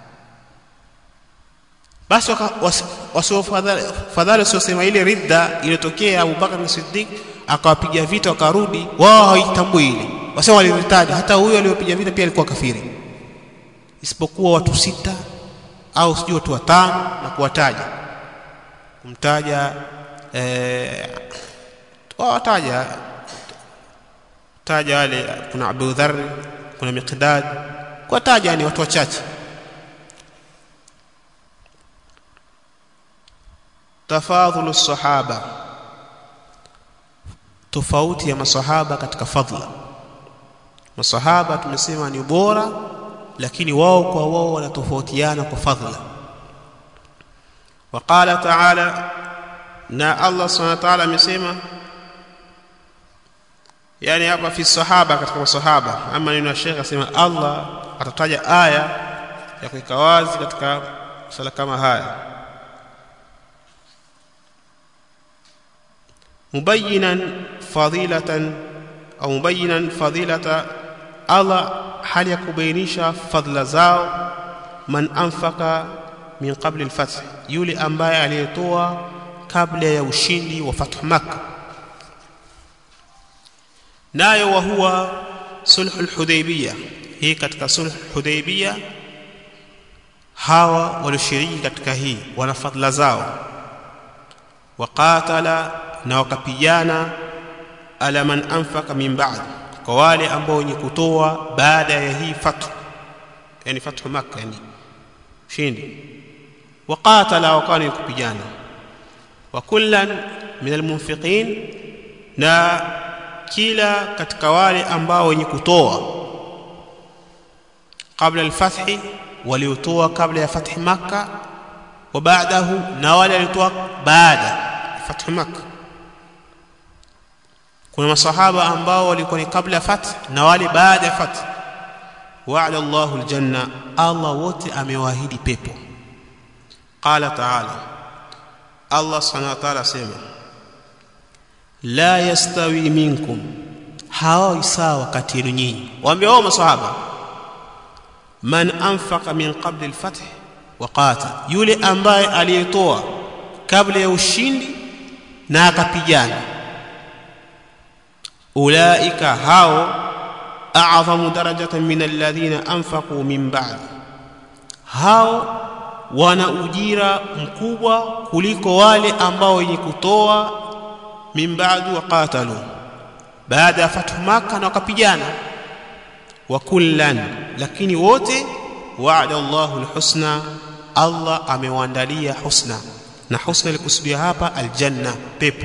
basi wasiofadhali wasiosema ile ridda iliyotokea Abu Bakar Siddiq akawapiga vita wakarudi wao haitambui ile wasema waliritaji hata huyo aliyopiga vita pia alikuwa kafiri isipokuwa watu sita au sijui watu watano na kuwataja kumtaja eh wataja taja wale kuna Abu Dharr kuna Miqdad kuwataja ni watu wachache tafadhulu sahaba tofauti ya masahaba katika fadhila masahaba tumesema ni bora lakini wao kwa wao wanatofautiana kwa fadhila وقال تعالى na Allah subhanahu wa ta'ala amesema yani hapa fi sahaba katika masahaba ama neno Sheikh asema Allah atataja aya ya kuweka wazi katika sala kama haya mubayyinan fadilatan au mubayyinan fadilata Allah hali ya kubainisha fadhila zao man anfaka min qabli al-fath yule ambaye aliyetoa kabla ya ushindi wa fathu makkah nayo wa huwa sulhu al-hudaybiyah hii katika sulhu al-hudaybiyah hawa walioshiriki katika hii wana fadhila zao waqatala na wakapigana ala man anfaka min ba'd kwa wale ambao wenye kutoa baada ya hii fathu yani fathu makkah yani shindi waqatala wakani kupigana wa kullan min almunfiqin na kila katika wale ambao wenye kutoa kabla alfathi waliotoa kabla ya fathi makkah wa baadahu na wale waliotoa baada ya fathi makkah kuna masahaba ambao walikuwa ni kabla ya fath na wale baada ya fath wa'ada Allahu aljanna Allah wote amewaahidi pepo qala ta'ala Allah subhanahu wa ta'ala sema la yastawi minkum hawa sawa kati yenu nyinyi waambie wao masahaba man anfaqa min qabli al-fath wa qatal yule ambaye aliyetoa kabla ya ushindi na akapigana ulaika hao a'zamu darajatan min alladhina anfaqu min ba'd hao wana ujira mkubwa kuliko wale ambao wenye kutoa min ba'du wa qatalu baada ya fathu maka na wakapigana wa kullan lakini wote wa'ada Allahu alhusna Allah amewaandalia husna na husna likusudia hapa aljanna pepo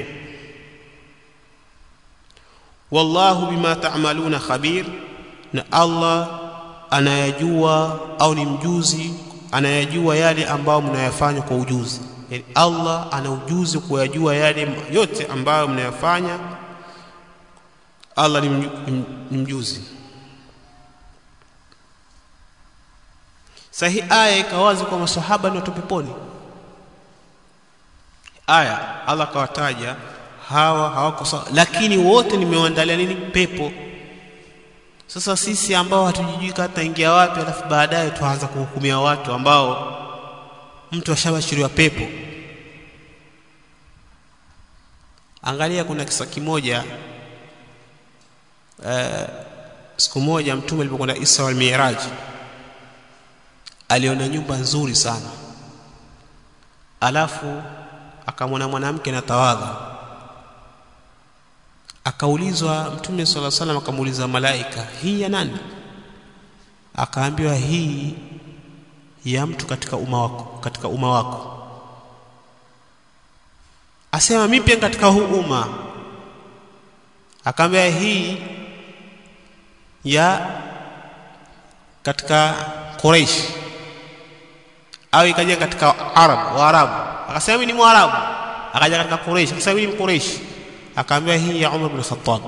wallahu bima ta'maluna khabir na Allah anayajua au ni mjuzi anayajua yale ambayo mnayafanya kwa ujuzi yani Allah ana ujuzi kuyajua yale yote ambayo mnayafanya Allah ni mjuzi sahi aya ikawazi kwa masahaba ni watu peponi aya Allah kawataja hawa hawako sawa lakini wote nimewaandalia nini pepo sasa sisi ambao hatujijui kata ingia wapi alafu baadaye tuanza kuhukumia watu ambao mtu ashabashiriwa pepo angalia kuna kisa kimoja uh, siku moja mtume alipokwenda Isra wal Mi'raj aliona nyumba nzuri sana alafu akamwona mwanamke na tawadha akaulizwa mtume sala salam akamuuliza malaika hii ya nani akaambiwa hii ya mtu katika umma wako katika umma wako asema mimi pia katika huu umma akaambia hii ya katika Quraysh au ikaja katika Arab Waarabu akasema mimi ni Mwarabu akaja katika Quraysh akasema mimi ni Quraysh akaambia hii ya Umar bin Khattab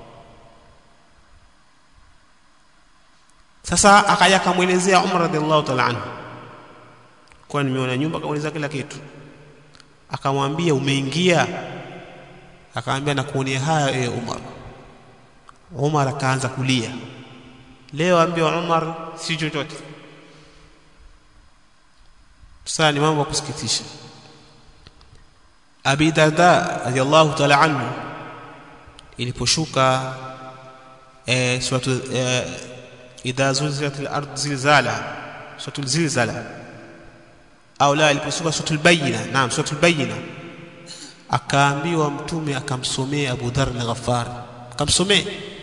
sasa akaja akamwelezea Umar radhiallahu ta'ala anhu kwa nimeona nyumba akamueleza kila kitu akamwambia umeingia akamwambia nakuonea haya e Umar Umar akaanza kulia leo ambiwa Umar si chochote sasa ni mambo ya kusikitisha Abi Darda radhiallahu ta'ala anhu iliposhuka eh suratu eh, idha zulzilat al-ard zilzala suratul zilzala au la iliposhuka suratul bayina naam suratul bayina akaambiwa mtume akamsomea Abu Dharr al-Ghaffar akamsomea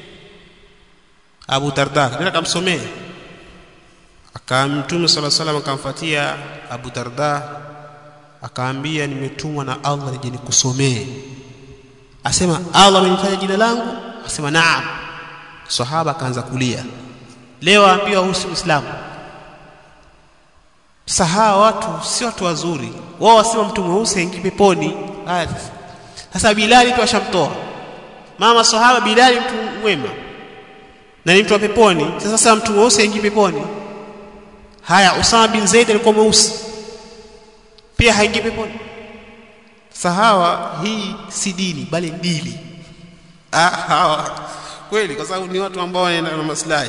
Abu Darda ndio akamsomea akamtume sala salam akamfuatia Abu Darda akaambia nimetumwa na Allah nije nikusomee asema Allah amenifanya jina langu asema naam sahaba akaanza kulia leo aambiwa huyu si muislamu sasa hawa watu si watu wazuri wao wasema mtu mweusi aingie peponi haya sasa Bilali tu ashamtoa mama sahaba Bilali mtu mwema na ni mtu wa peponi sasa mtu mweusi aingie peponi haya Usama bin Zaid alikuwa mweusi pia haingii peponi sahawa hii si dini bali dili ah hawa kweli kwa sababu ni watu ambao wanaenda na maslahi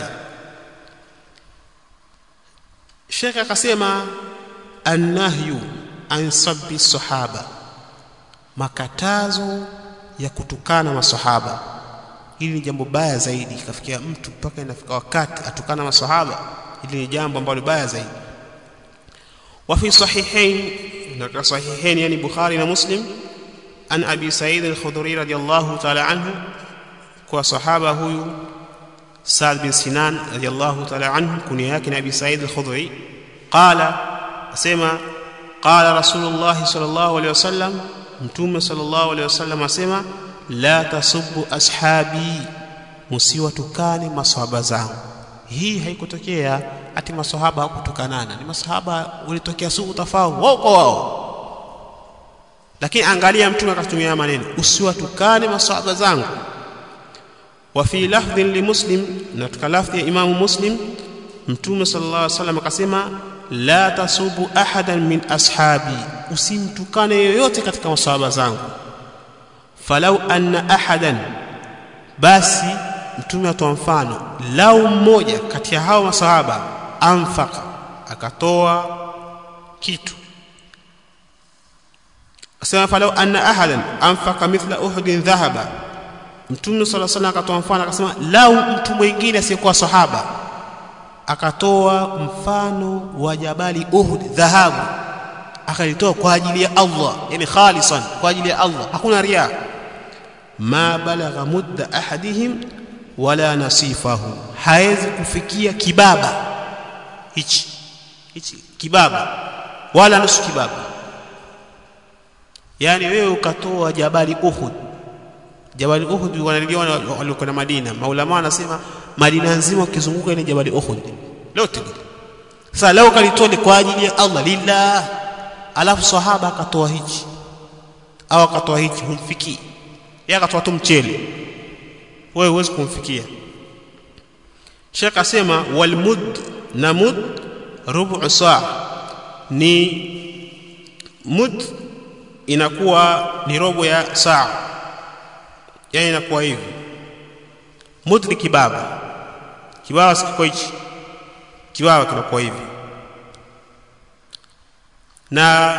Sheikh akasema annahyu an sabbi sahaba makatazo ya kutukana masahaba hili ni jambo baya zaidi kafikia mtu mpaka inafika wakati atukana masahaba hili ni jambo ambalo baya zaidi wa fi sahihain na sahihain yani bukhari na muslim an abi sa'id al-khudri radiyallahu ta'ala anhu kwa sahaba huyu Sa'd bin Sinan radiyallahu ta'ala anhu kunia yake ni abi sa'id al-khudri qala asema qala rasulullah sallallahu alayhi wasallam mtume sallallahu alayhi wasallam asema la tasubbu ashabi musiwatukane maswahaba zangu hii haikutokea ati maswahaba hakutukanana ni maswahaba ulitokea suku tafao wao kwa wao lakini angalia mtume akatumia maneno usiwatukane maswahaba zangu wa fi lafdhin li muslim na katika lafdhi ya imamu muslim mtume sallallahu alaihi wasallam akasema la tasubu ahadan min ashabi usimtukane yoyote katika maswahaba zangu falau anna ahadan basi mtume atoa mfano lau mmoja kati ya hao masahaba anfaka akatoa kitu asema falau anna ahadan anfaka mithla uhudin dhahaba mtume sala sana akatoa mfano akasema lau mtu mwingine asiyekuwa sahaba akatoa mfano wa jabali uhud dhahabu akalitoa kwa ajili ya Allah yani khalisan kwa ajili ya Allah hakuna ria ma balagha mudda ahadihim wala nasifahu hawezi kufikia kibaba hichi hichi kibaba wala nusu kibaba yani wewe ukatoa jabali uhud jabali uhud wanaliona waliokwenda madina maulama wanasema madina nzima ukizunguka ile jabali uhud lote sasa leo kalitoa ni kwa ajili ya Allah lillah alafu sahaba akatoa hichi au akatoa hichi humfikii yeye akatoa tu mchele wewe huwezi kumfikia Sheikh asema wal mud na mud rubu saa ni mud inakuwa ni robo ya saa yani inakuwa hivi mud ni kibaba kibaba sikiko hichi kibaba kinakuwa hivi na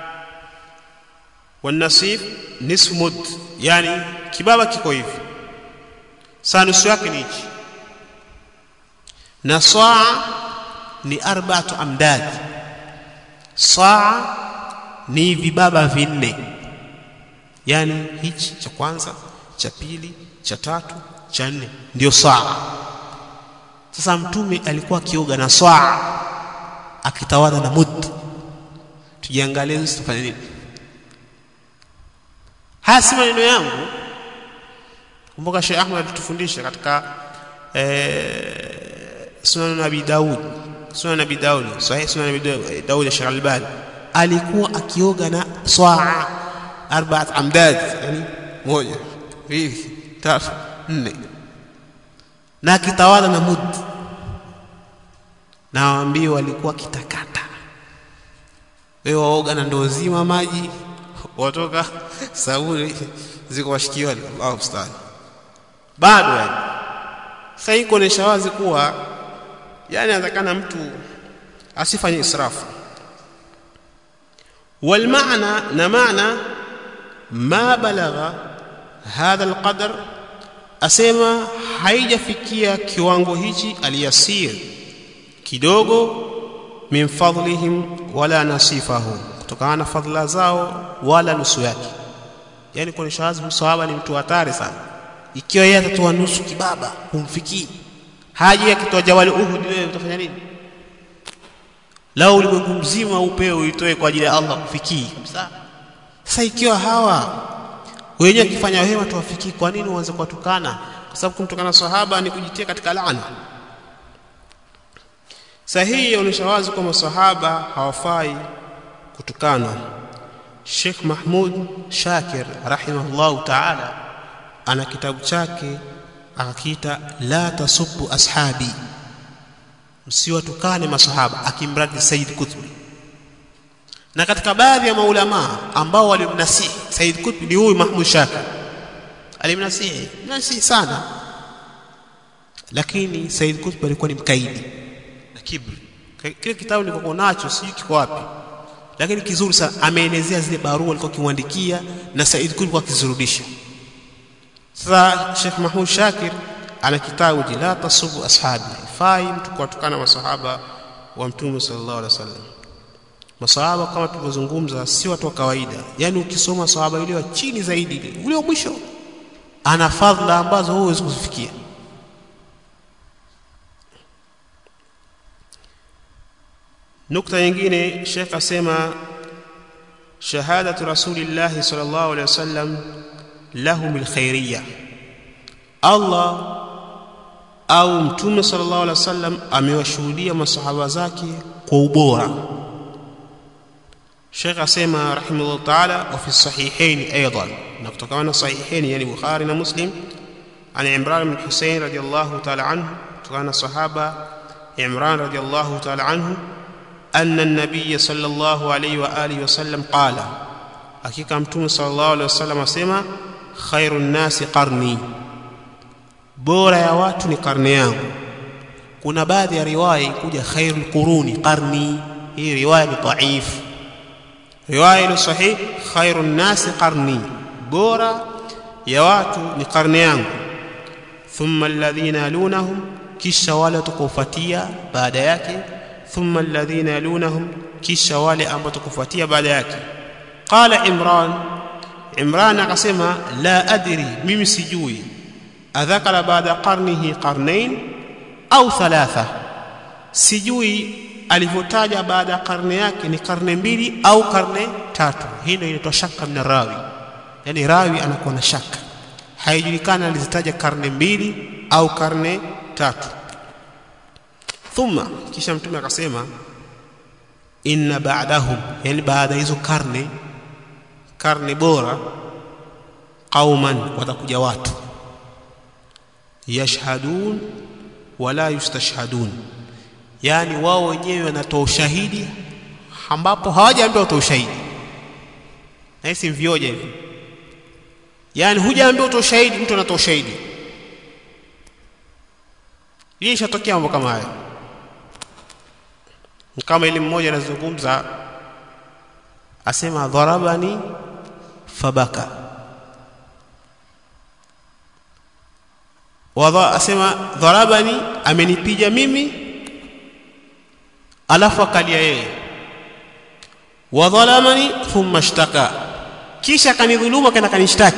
wanasif nisfu mud yani kibaba kiko hivi saa nusu yake ni hichi na saa ni arba'atu amdad saa ni vibaba vinne yani hichi cha kwanza cha pili cha tatu cha nne ndio saa sasa mtume alikuwa akioga na saa akitawadha na mud tujiangalie sisi tufanye nini haya si maneno yangu kumbuka Sheikh Ahmad alitufundisha katika eh, Sunan Abi Daud Sunan Abi Daud sahih Sunan Abi Daud Sheikh Albani alikuwa akioga na saa arba'at amdad yani moja mbili tatu nne na akitawadha na mud na waambie walikuwa kitakata wewe waoga na ndoo nzima maji watoka sabuni ziko washikioni Allahu musta'an bado yani sasa hii kuonesha wazi kuwa yani anatakana mtu asifanye israfu والمعنى نمعنى ما بلغ هذا القدر asema haijafikia kiwango hichi aliyasir kidogo min fadlihim wala nasifahu kutokana na fadhila zao wala nusu yake yani kuonesha wazi msahaba ni mtu hatari sana ikiwa yeye atatoa nusu kibaba humfikii haji akitoa jawali uhud wewe utafanya nini lao ulimwengu mzima upewe uitoe kwa ajili ya Allah kufikii kabisa sasa ikiwa hawa wenyewe akifanya wema tuwafikii kwa nini uanze kuwatukana kwa sababu kumtukana sahaba ni kujitia katika laana sahihi yaonyesha wazi kwamba sahaba hawafai kutukanwa Sheikh Mahmud Shakir rahimahullahu ta'ala ana kitabu chake akakiita la tasubbu ashabi msiwatukane masahaba akimradi Said Qutb na katika baadhi ya maulama ambao walimnasihi Said Qutb ni huyu Mahmud Shakir alimnasihi nasihi sana lakini Said Qutb alikuwa ni mkaidi na kibri kile kitabu nilikuwa nacho sijui kiko wapi lakini kizuri sana ameelezea zile barua alikuwa kimwandikia na Said Qutb alikuwa akizirudisha sasa Sheikh Mahmud Shakir ana kitabu la tasubu ashabi fai mtu kuwatukana masahaba wa mtume sallallahu alaihi wasallam masahaba kama tulivyozungumza si watu wa kawaida yani ukisoma sahaba ile wa chini zaidi ule wa mwisho ana fadhila ambazo huwezi kuzifikia nukta nyingine Sheikh asema shahadatu rasulillahi sallallahu alaihi wasallam lahum alkhairiyya Allah au mtume sallallahu alaihi wasallam amewashuhudia masahaba zake kwa ubora Sheikh asema rahimahullah ta'ala wa fi sahihain aidan na kutokana na sahihain yani Bukhari na Muslim an Imran bin Hussein radiyallahu ta'ala anhu kutokana na sahaba Imran radiyallahu ta'ala anhu أن النبي صلى الله عليه وآله وسلم قال حقيقة متوم صلى الله عليه وسلم أسمى خير الناس قرني bora ya watu ni karne yangu kuna baadhi ya riwaya kuja khairul quruni qarni hii riwaya ni dhaif riwaya ni sahih khairun nasi qarni bora ya watu ni karne yangu thumma alladhina yalunahum kisha wale tukofuatia baada yake thumma alladhina yalunahum kisha wale ambao tukufuatia baada yake qala imran imran akasema la adri mimi sijui adhakara baada qarnihi qarnain au thalatha sijui alivyotaja baada ya karne yake ni karne mbili au karne tatu hii ndio inaitwa shaka min rawi yani rawi anakuwa na shaka haijulikana alizitaja karne mbili au karne tatu thumma kisha mtume akasema inna ba'dahum yani baada hizo karne karne bora qauman watakuja watu yashhadun wala yustashhadun yani wao wenyewe wanatoa ushahidi ambapo hawajaambiwa watoa ushahidi na hisi mvioja hivi yani hujaambiwa utoa ushahidi mtu anatoa ushahidi hii ishatokea mambo kama haya kama ile mmoja anazungumza asema dharabani fabaka wadha asema dharabani amenipiga mimi alafu akalia yeye wadhalamani thumma ishtaka kisha akanidhuluma kana kanishtaki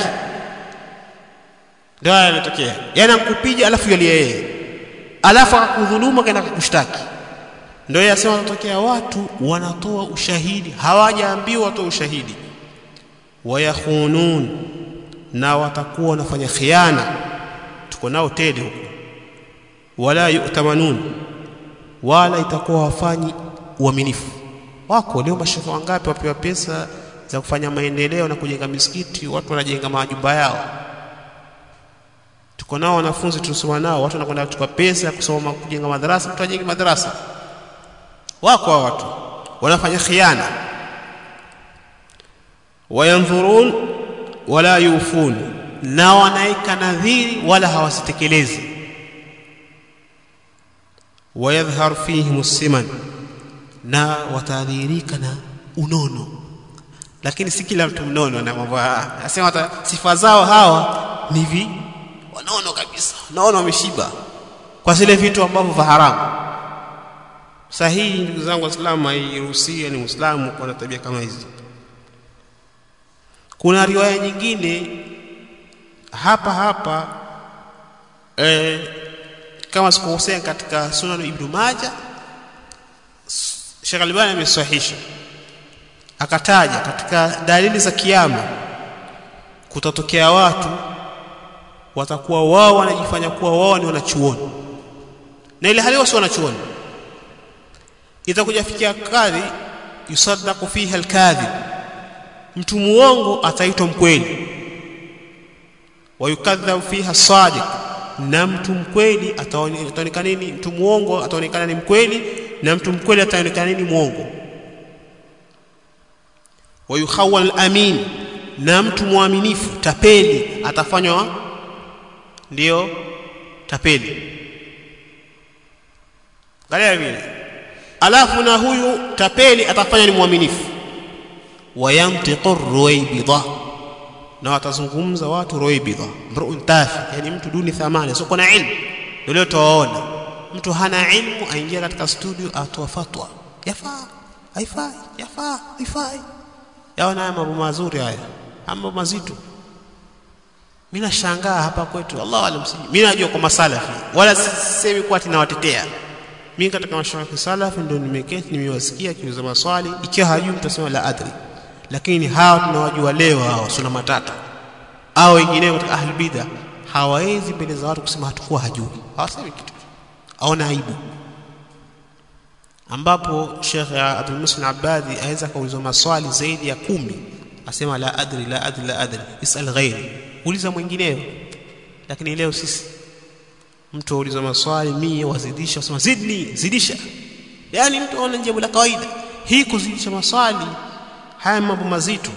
ndio yanatokea yani ankupiga alafu yalia yeye alafu akakudhuluma kana kukushtaki ndio yasema wanatokea watu wanatoa ushahidi hawajaambiwa watoa ushahidi wayakhunun na watakuwa wanafanya khiana tuko nao tele huko wala yu'tamanun wala itakuwa wafanyi uaminifu wako leo mashehe wangapi wapewa pesa za kufanya maendeleo na kujenga misikiti watu wanajenga majumba yao tuko nao wanafunzi tunasoma nao watu wanakwenda kuchukua pesa kusoma kujenga madarasa mtu ajenge madarasa wako hao watu wanafanya khiana wayandhurun wala yufun na wanaika nadhiri wala hawasitekelezi wayadhhar fihim siman na watadhihirika na unono lakini si kila mtu mnono na mambo asema sifa zao hawa ni vi wanono kabisa naona wameshiba kwa zile vitu ambavyo vya haramu sahihi ndugu zangu waislamu hairuhusiwi ni muislamu kuwa na tabia kama hizi kuna riwaya nyingine hapa hapa eh, kama sikukosea katika sunan ibn majah Sheikh Albani amesahihisha akataja katika dalili za kiyama kutatokea watu watakuwa wao wanajifanya kuwa wao ni wanachuoni na ile hali wao si wanachuoni itakuja fikia kadhi yusaddaqu fiha alkadhib mtu muongo ataitwa mkweli wayukadhabu fiha sadiq na mtu mkweli ataonekana nini mtu muongo ataonekana ni mkweli na mtu mkweli ataonekana nini muongo wayukhawal amin na mtu mwaminifu tapeli atafanywa ndio tapeli angalia vile alafu na huyu tapeli atafanya ni mwaminifu wayantiqu ruwaybidha na watazungumza watu ruwaybidha mruun tafi yani mtu duni thamani sio na ilmu ndio tuwaona mtu hana ilmu aingia katika studio atoa fatwa yafaa haifai yafaa haifai yaona haya mambo mazuri haya mambo mazito mimi nashangaa hapa kwetu Allah alam mimi najua kwa masalafi wala sisemi kwa tinawatetea mimi katika mashaikh salafi ndio nimeketi nimewasikia kiuza maswali ikiwa hajui mtasema la adri lakini hawa tunawajua leo hawa suna matata au wengineo katika ahli bidha hawawezi mbele za watu kusema hatakuwa hajui hawasemi kitu aona aibu ambapo Sheikh Abdul Muslim Abadi aweza kuulizwa maswali zaidi ya kumi asema la adri la adri la adri isal ghairi uliza mwingineo lakini leo sisi mtu auliza maswali mie wazidisha usema zidni zidisha yani mtu aona jambo la kawaida hii kuzidisha maswali haya mambo mazito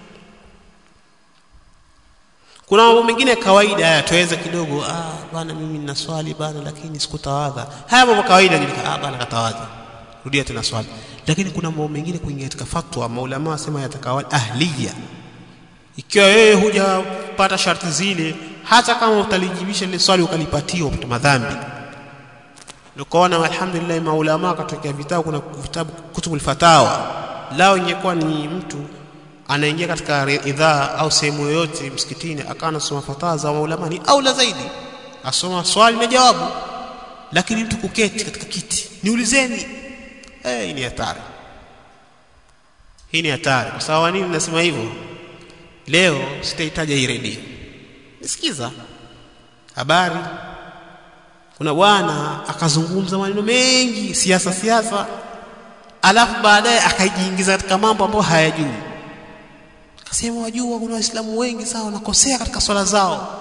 kuna mambo mengine ya kawaida haya tuweza kidogo ah bana mimi nina swali bana lakini sikutawadha haya mambo kawaida ni ah bana katawadha rudia tena swali lakini kuna mambo mengine kuingia katika fatwa maulama wasema yatakawali ahliya ikiwa wewe hujapata sharti zile hata kama utalijibisha ile swali ukalipatia upata madhambi nikaona alhamdulillah maulama katokea vitabu kuna vitabu kutubul fatawa lao ingekuwa ni mtu anaingia katika idhaa au sehemu yoyote msikitini akawa anasoma fatawa za maulama ni aula zaidi asoma swali na jawabu lakini mtu kuketi katika kiti niulizeni eh hii ni hatari hii ni hatari kwa sababu nini nasema hivyo leo sitahitaji hii redio nisikiza habari kuna bwana akazungumza maneno mengi siasa siasa alafu baadaye akajiingiza katika mambo ambayo hayajui akasema wajua kuna waislamu wengi sana wanakosea katika swala zao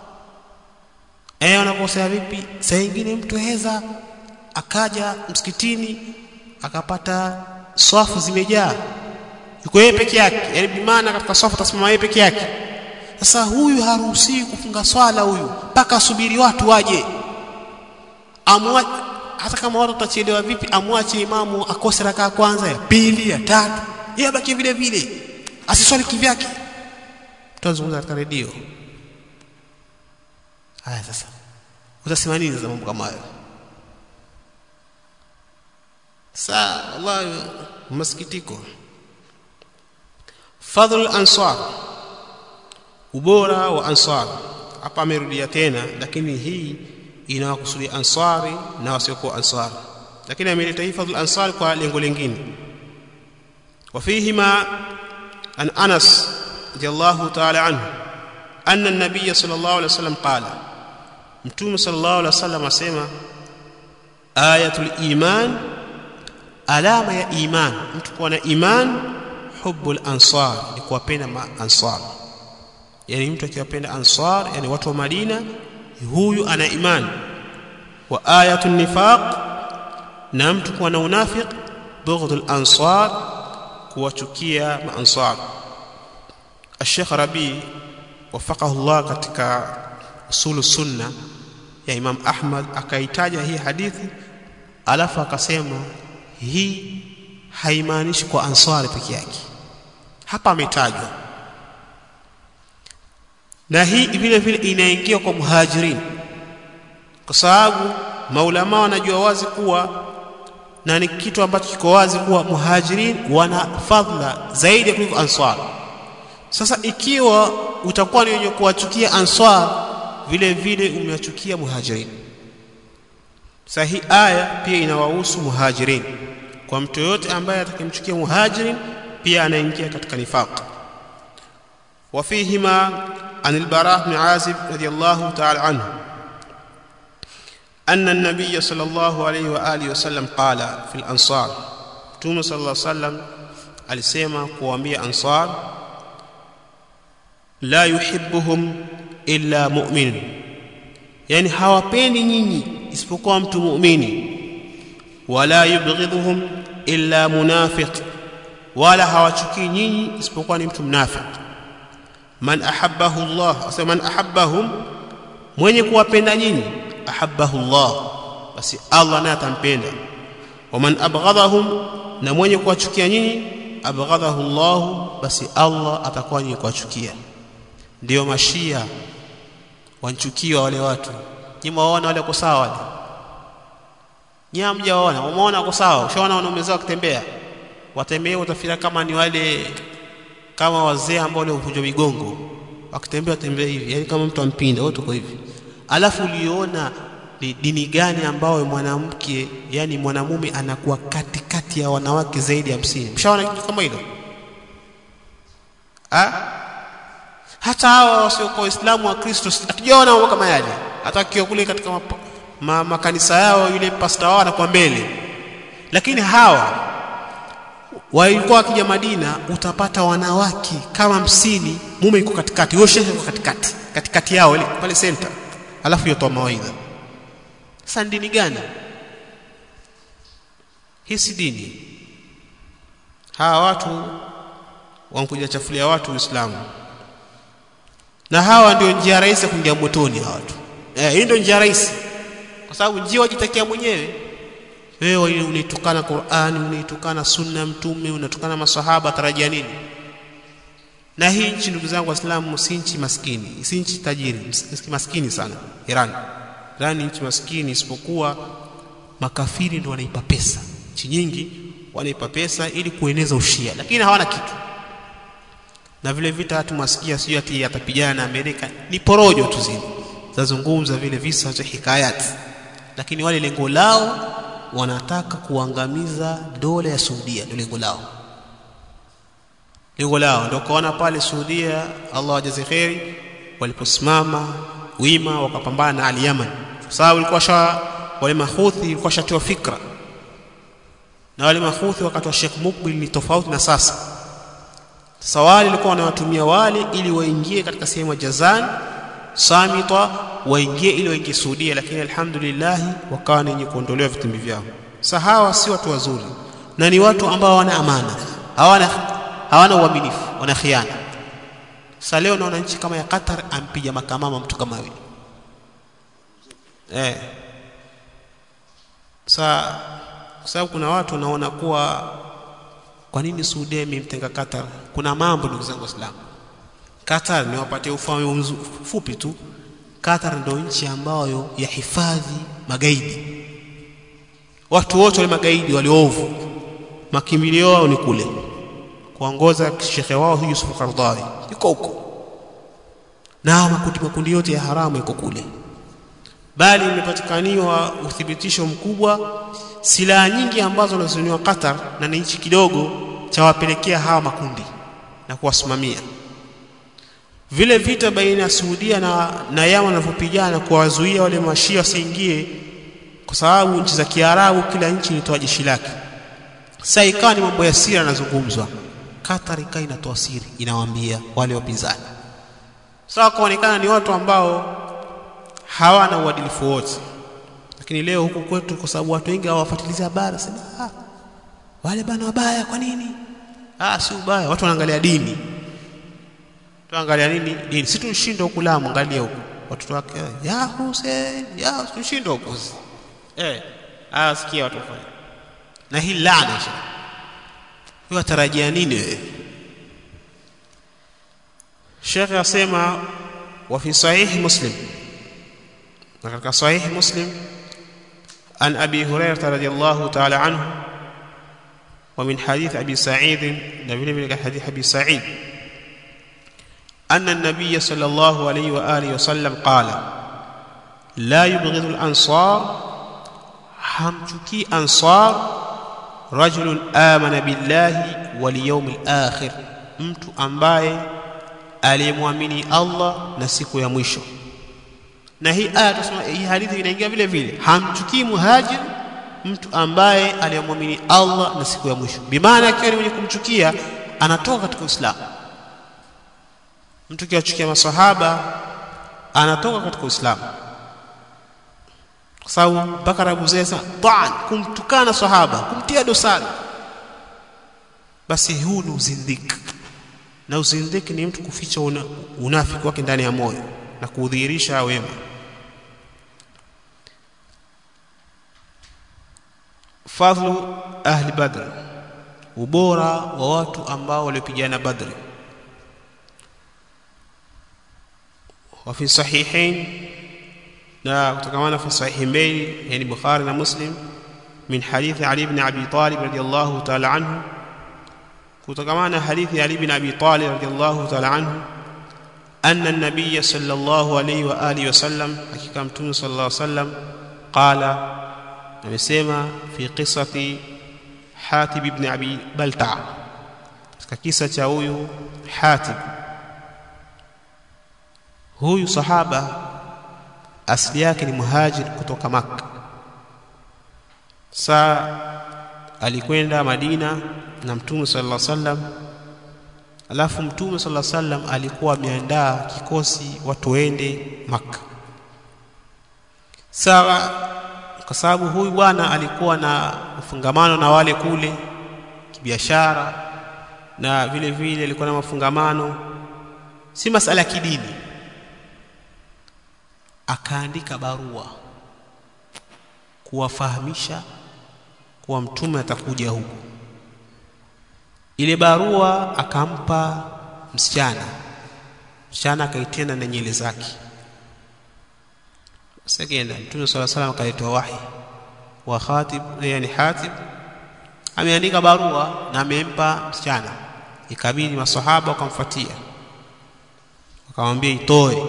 eh wanakosea vipi saa nyingine mtu heza akaja msikitini akapata swafu zimejaa yuko yeye peke yake yani bimaana katika swafu tasimama yeye peke yake sasa huyu haruhusiwi kufunga swala huyu mpaka asubiri watu waje amwa hata kama watu watachelewa vipi amwache imamu akose rakaa kwanza ya pili ya tatu yeye abaki vile vile asiswali kivyake tutazungumza katika redio haya sasa utasema nini za mambo kama hayo saa wallahi masikitiko fadhl ansar ubora wa ansar hapa amerudia tena lakini hii inawakusudia ansari na wasiokuwa ansari lakini ameleta hii fadhl ansar kwa lengo lingine وفيهما عن انس رضي الله تعالى عنه ان النبي صلى الله عليه وسلم قال متوم صلى الله عليه وسلم اسمع ايه الايمان alama ya iman mtu kuwa na iman hubbul ansar ni kuwapenda ansar yani mtu akiwapenda ansar yani watu wa Madina huyu ana iman wa ayatu nifaq na mtu kuwa na unafiq bughdul ansar kuwachukia maansar الشيخ ربي وفقه الله katika usulu sunna ya Imam Ahmad akaitaja hii hadithi alafu akasema hii haimaanishi kwa ansari peke yake hapa ametajwa na hii vile vile inaingia kwa muhajirin kwa sababu maulama wanajua wazi kuwa na ni kitu ambacho kiko wazi kuwa muhajirin wana fadhila zaidi kuliko ansar sasa ikiwa utakuwa ni wenye kuwachukia ansar vile vile umewachukia muhajirin sasa hii aya pia inawahusu muhajirin kwa mtu yote ambaye atakimchukia muhajirin pia anaingia katika nifaq وفيهما عن البراء بن عازب رضي الله تعالى عنه أن النبي صلى الله عليه وآله وسلم قال في الأنصار توم صلى الله عليه وسلم alisema kuambia ansar la yuhibbuhum illa mu'min yani hawapendi nyinyi isipokuwa mtu muumini wala yubghidhuhum illa munafiq wala hawachukii nyinyi isipokuwa ni mtu mnafiq man ahabbahu Allah asema man ahabbahum mwenye kuwapenda nyinyi ahabbahu Allah basi Allah naye atampenda wa man abghadahum na mwenye kuwachukia nyinyi abghadahu Allah basi Allah atakuwa ni kuwachukia ndio mashia wanchukiwa wale watu nyinyi waona wale wako sawa wale nyinyi hamjawaona umeona wako sawa ushaona wanaume zao kutembea watembea utafikiria kama ni wale kama wazee ambao wale huvunjwa migongo wakitembea tembea hivi yani kama mtu ampinda wote uko hivi alafu uliona ni dini gani ambayo mwanamke yani mwanamume anakuwa katikati ya wanawake zaidi ya hamsini mshaona kitu kama hilo ha? hata hawa wasiokuwa waislamu wa kristo hatujaona mambo kama yale hata akiwa kule katika mapa, ma, makanisa yao yule pasta wao anakuwa mbele lakini hawa walikuwa wakija Madina utapata wanawake kama hamsini mume yuko katikati wewe shehe yuko katikati katikati yao ile pale center alafu yotoa mawaidha sasa dini gani hii si dini hawa watu wanakuja chafulia watu Uislamu na hawa ndio njia rahisi ya kuingia motoni hawa watu eh hii ndio njia rahisi kwa sababu njia wajitakia mwenyewe wewe unaitukana Qur'ani unaitukana sunna mtume unatukana masahaba tarajia nini na hii nchi ndugu zangu waislamu si nchi maskini si nchi tajiri maskini sana Iran Iran ni nchi maskini isipokuwa makafiri ndio wanaipa pesa nchi nyingi wanaipa pesa ili kueneza ushia lakini hawana kitu na vile vita watu mwasikia sio ati atapigana na Amerika ni porojo tu zile zazungumza vile visa cha hikayati lakini wale lengo lao wanataka kuangamiza dola ya Saudia ndio lengo lao lengo lao ndio kaona pale Saudia Allah ajaze kheri waliposimama wima wakapambana na Ali Yaman sababu ilikuwa sha wale mahuthi ilikuwa shatoa fikra na wale mahuthi wakati wa Sheikh Mukbil ni tofauti na sasa sasa wale walikuwa wanawatumia wale ili waingie katika sehemu ya Jazan Samita waingie ili waingie Saudia lakini alhamdulillah wakawa wenye kuondolewa vitimbi vyao sahawa si watu wazuri na ni watu ambao hawana amana hawana hawana uaminifu wana khiana sasa leo naona nchi kama ya Qatar ampiga makamama mtu kama yule eh sasa kwa sababu kuna watu wanaona kuwa kwa nini Saudia imemtenga Qatar kuna mambo ndugu zangu waislamu Qatar ni wapatie ufahamu fupi tu Qatar ndio nchi ambayo yahifadhi magaidi watu wote wale magaidi waliovu makimbilio yao ni kule kuongoza shekhe wao Yusuf Qardawi yuko huko na makundi makundi yote ya haramu yako kule bali imepatikaniwa uthibitisho mkubwa silaha nyingi ambazo zinazoniwa Qatar na ni nchi kidogo chawapelekea hawa makundi na kuwasimamia vile vita baina ya Saudia na, na Yaman wanavyopigana kuwazuia wale mashia wasiingie kwa sababu nchi za Kiarabu kila nchi ilitoa jeshi lake sasa ikawa ni mambo ya siri yanazungumzwa Qatar ikawa inatoa siri inawaambia wale wapinzani sasa kuonekana ni watu ambao hawana uadilifu wote lakini leo huku kwetu kwa sababu watu wengi hawafuatilizi habari sema ah wale bana wabaya kwa nini ah si ubaya watu wanaangalia dini tuangalia nini dini si tushinde huku Lamu angalia huku watoto wake ya Hussein ya tushinde huku eh ah sikia watu wafanya na hii laana sha wewe tarajia nini wewe Sheikh asema wa fi sahih Muslim na katika sahih Muslim an Abi Hurairah radhiyallahu ta'ala anhu ومن حديث أبي سعيد نبيل من حديث أبي سعيد أن النبي صلى الله عليه وآله وسلم قال لا يبغض الأنصار حمتكي أنصار رجل آمن بالله واليوم الآخر mtu ambaye aliyemwamini Allah na siku ya mwisho na hii aya tusema hii hadithi inaingia vile vile hamchukii muhajir mtu ambaye aliyemwamini Allah na siku ya mwisho bimaana akiwa ni mwenye kumchukia anatoka katika Uislamu mtu kiwachukia masahaba anatoka katika Uislamu kwa sababu mpaka Abu Zeza taan kumtukana sahaba kumtia dosari basi huu ni uzindiki na uzindiki ni mtu kuficha una, unafiki wake ndani ya moyo na kudhihirisha wema fadhlu ahli badr ubora wa watu ambao waliopigana badri وفي صحيحين لا كما في الصحيحين يعني بخاري ومسلم من حديث علي بن ابي طالب رضي الله تعالى عنه kutokamana na hadithi ya Ali bin Abi Talib radhiyallahu ta'ala anhu anna an-nabiy sallallahu alayhi wa alihi wasallam hakika mtume sallallahu alayhi wasallam qala amesema fi qissati Hatib ibn Abi Balta katika kisa cha huyu Hatib huyu sahaba asili yake ni muhajir kutoka Makka saa alikwenda Madina na Mtume sallallahu alaihi wasallam alafu Mtume sallallahu alaihi wasallam alikuwa ameandaa kikosi watu waende Makka sawa kwa sababu huyu bwana alikuwa na mfungamano na wale kule kibiashara na vile vile alikuwa na mafungamano si masala ya kidini akaandika barua kuwafahamisha kuwa mtume atakuja huku ile barua akampa msichana msichana akaitenda na nyele zake sakenda mtume sala salam akaletoa wahi wa khatib yani hatib ameandika barua na amempa msichana ikabidi masahaba wakamfuatia wakamwambia itoe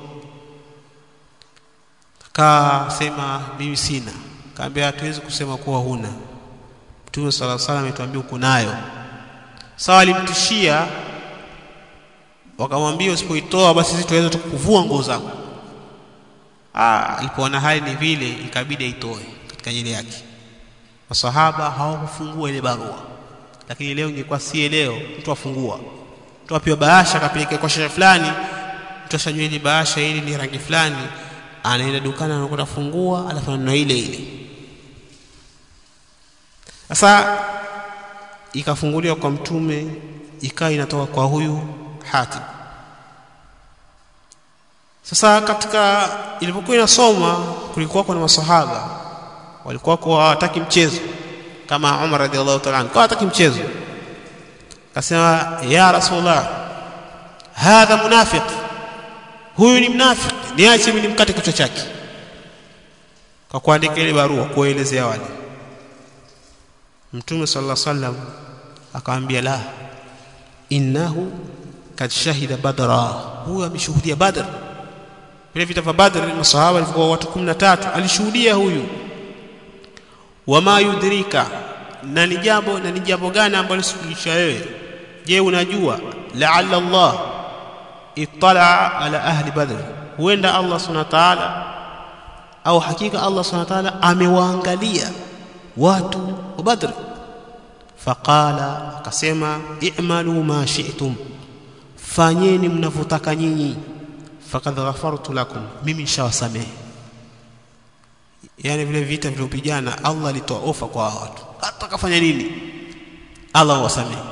akasema mimi sina kaambia hatuwezi kusema kuwa huna mtume sala salam ametuambia uko nayo sawa alimtishia wakamwambia usipoitoa basi sisi tuweza tukuvua nguo zako ah alipoona hali ni vile ikabidi aitoe katika nyele yake masahaba hawakufungua ile barua lakini leo ingekuwa si leo mtu afungua mtu apiwa bahasha akapeleka kwa shehe fulani mtu ashajua ile bahasha hili ni rangi fulani anaenda dukani anakwenda fungua alafu ananunua ile ile sasa ikafunguliwa kwa mtume ikawa inatoka kwa huyu Hatib sasa katika ilipokuwa inasoma kulikuwa kuna masahaba walikuwa kwa hawataki mchezo kama Umar radhiallahu ta'ala anhu kwa hataki mchezo akasema ya rasulullah hadha munafiq huyu ni mnafiki niache mimi nimkate kichwa chake kwa kuandika ile barua kuelezea wale mtume sallallahu alaihi wasallam akamwambia la innahu kad shahida badra huyu ameshuhudia badr vile vita vya badr masahaba walikuwa watu 13 alishuhudia huyu wama yudrika na ni jambo na ni jambo gani ambalo sikulisha wewe je unajua la'alla Allah ittala ala ahli badr huenda Allah subhanahu wa ta'ala au hakika Allah subhanahu wa ta'ala amewaangalia watu wa badr faqala akasema i'malu ma shi'tum fanyeni mnavyotaka nyinyi faqad ghafartu lakum mimi nishawasamehe yani vile vita vilivyopigana Allah alitoa ofa kwa watu hata kafanya nini Allah wasamehe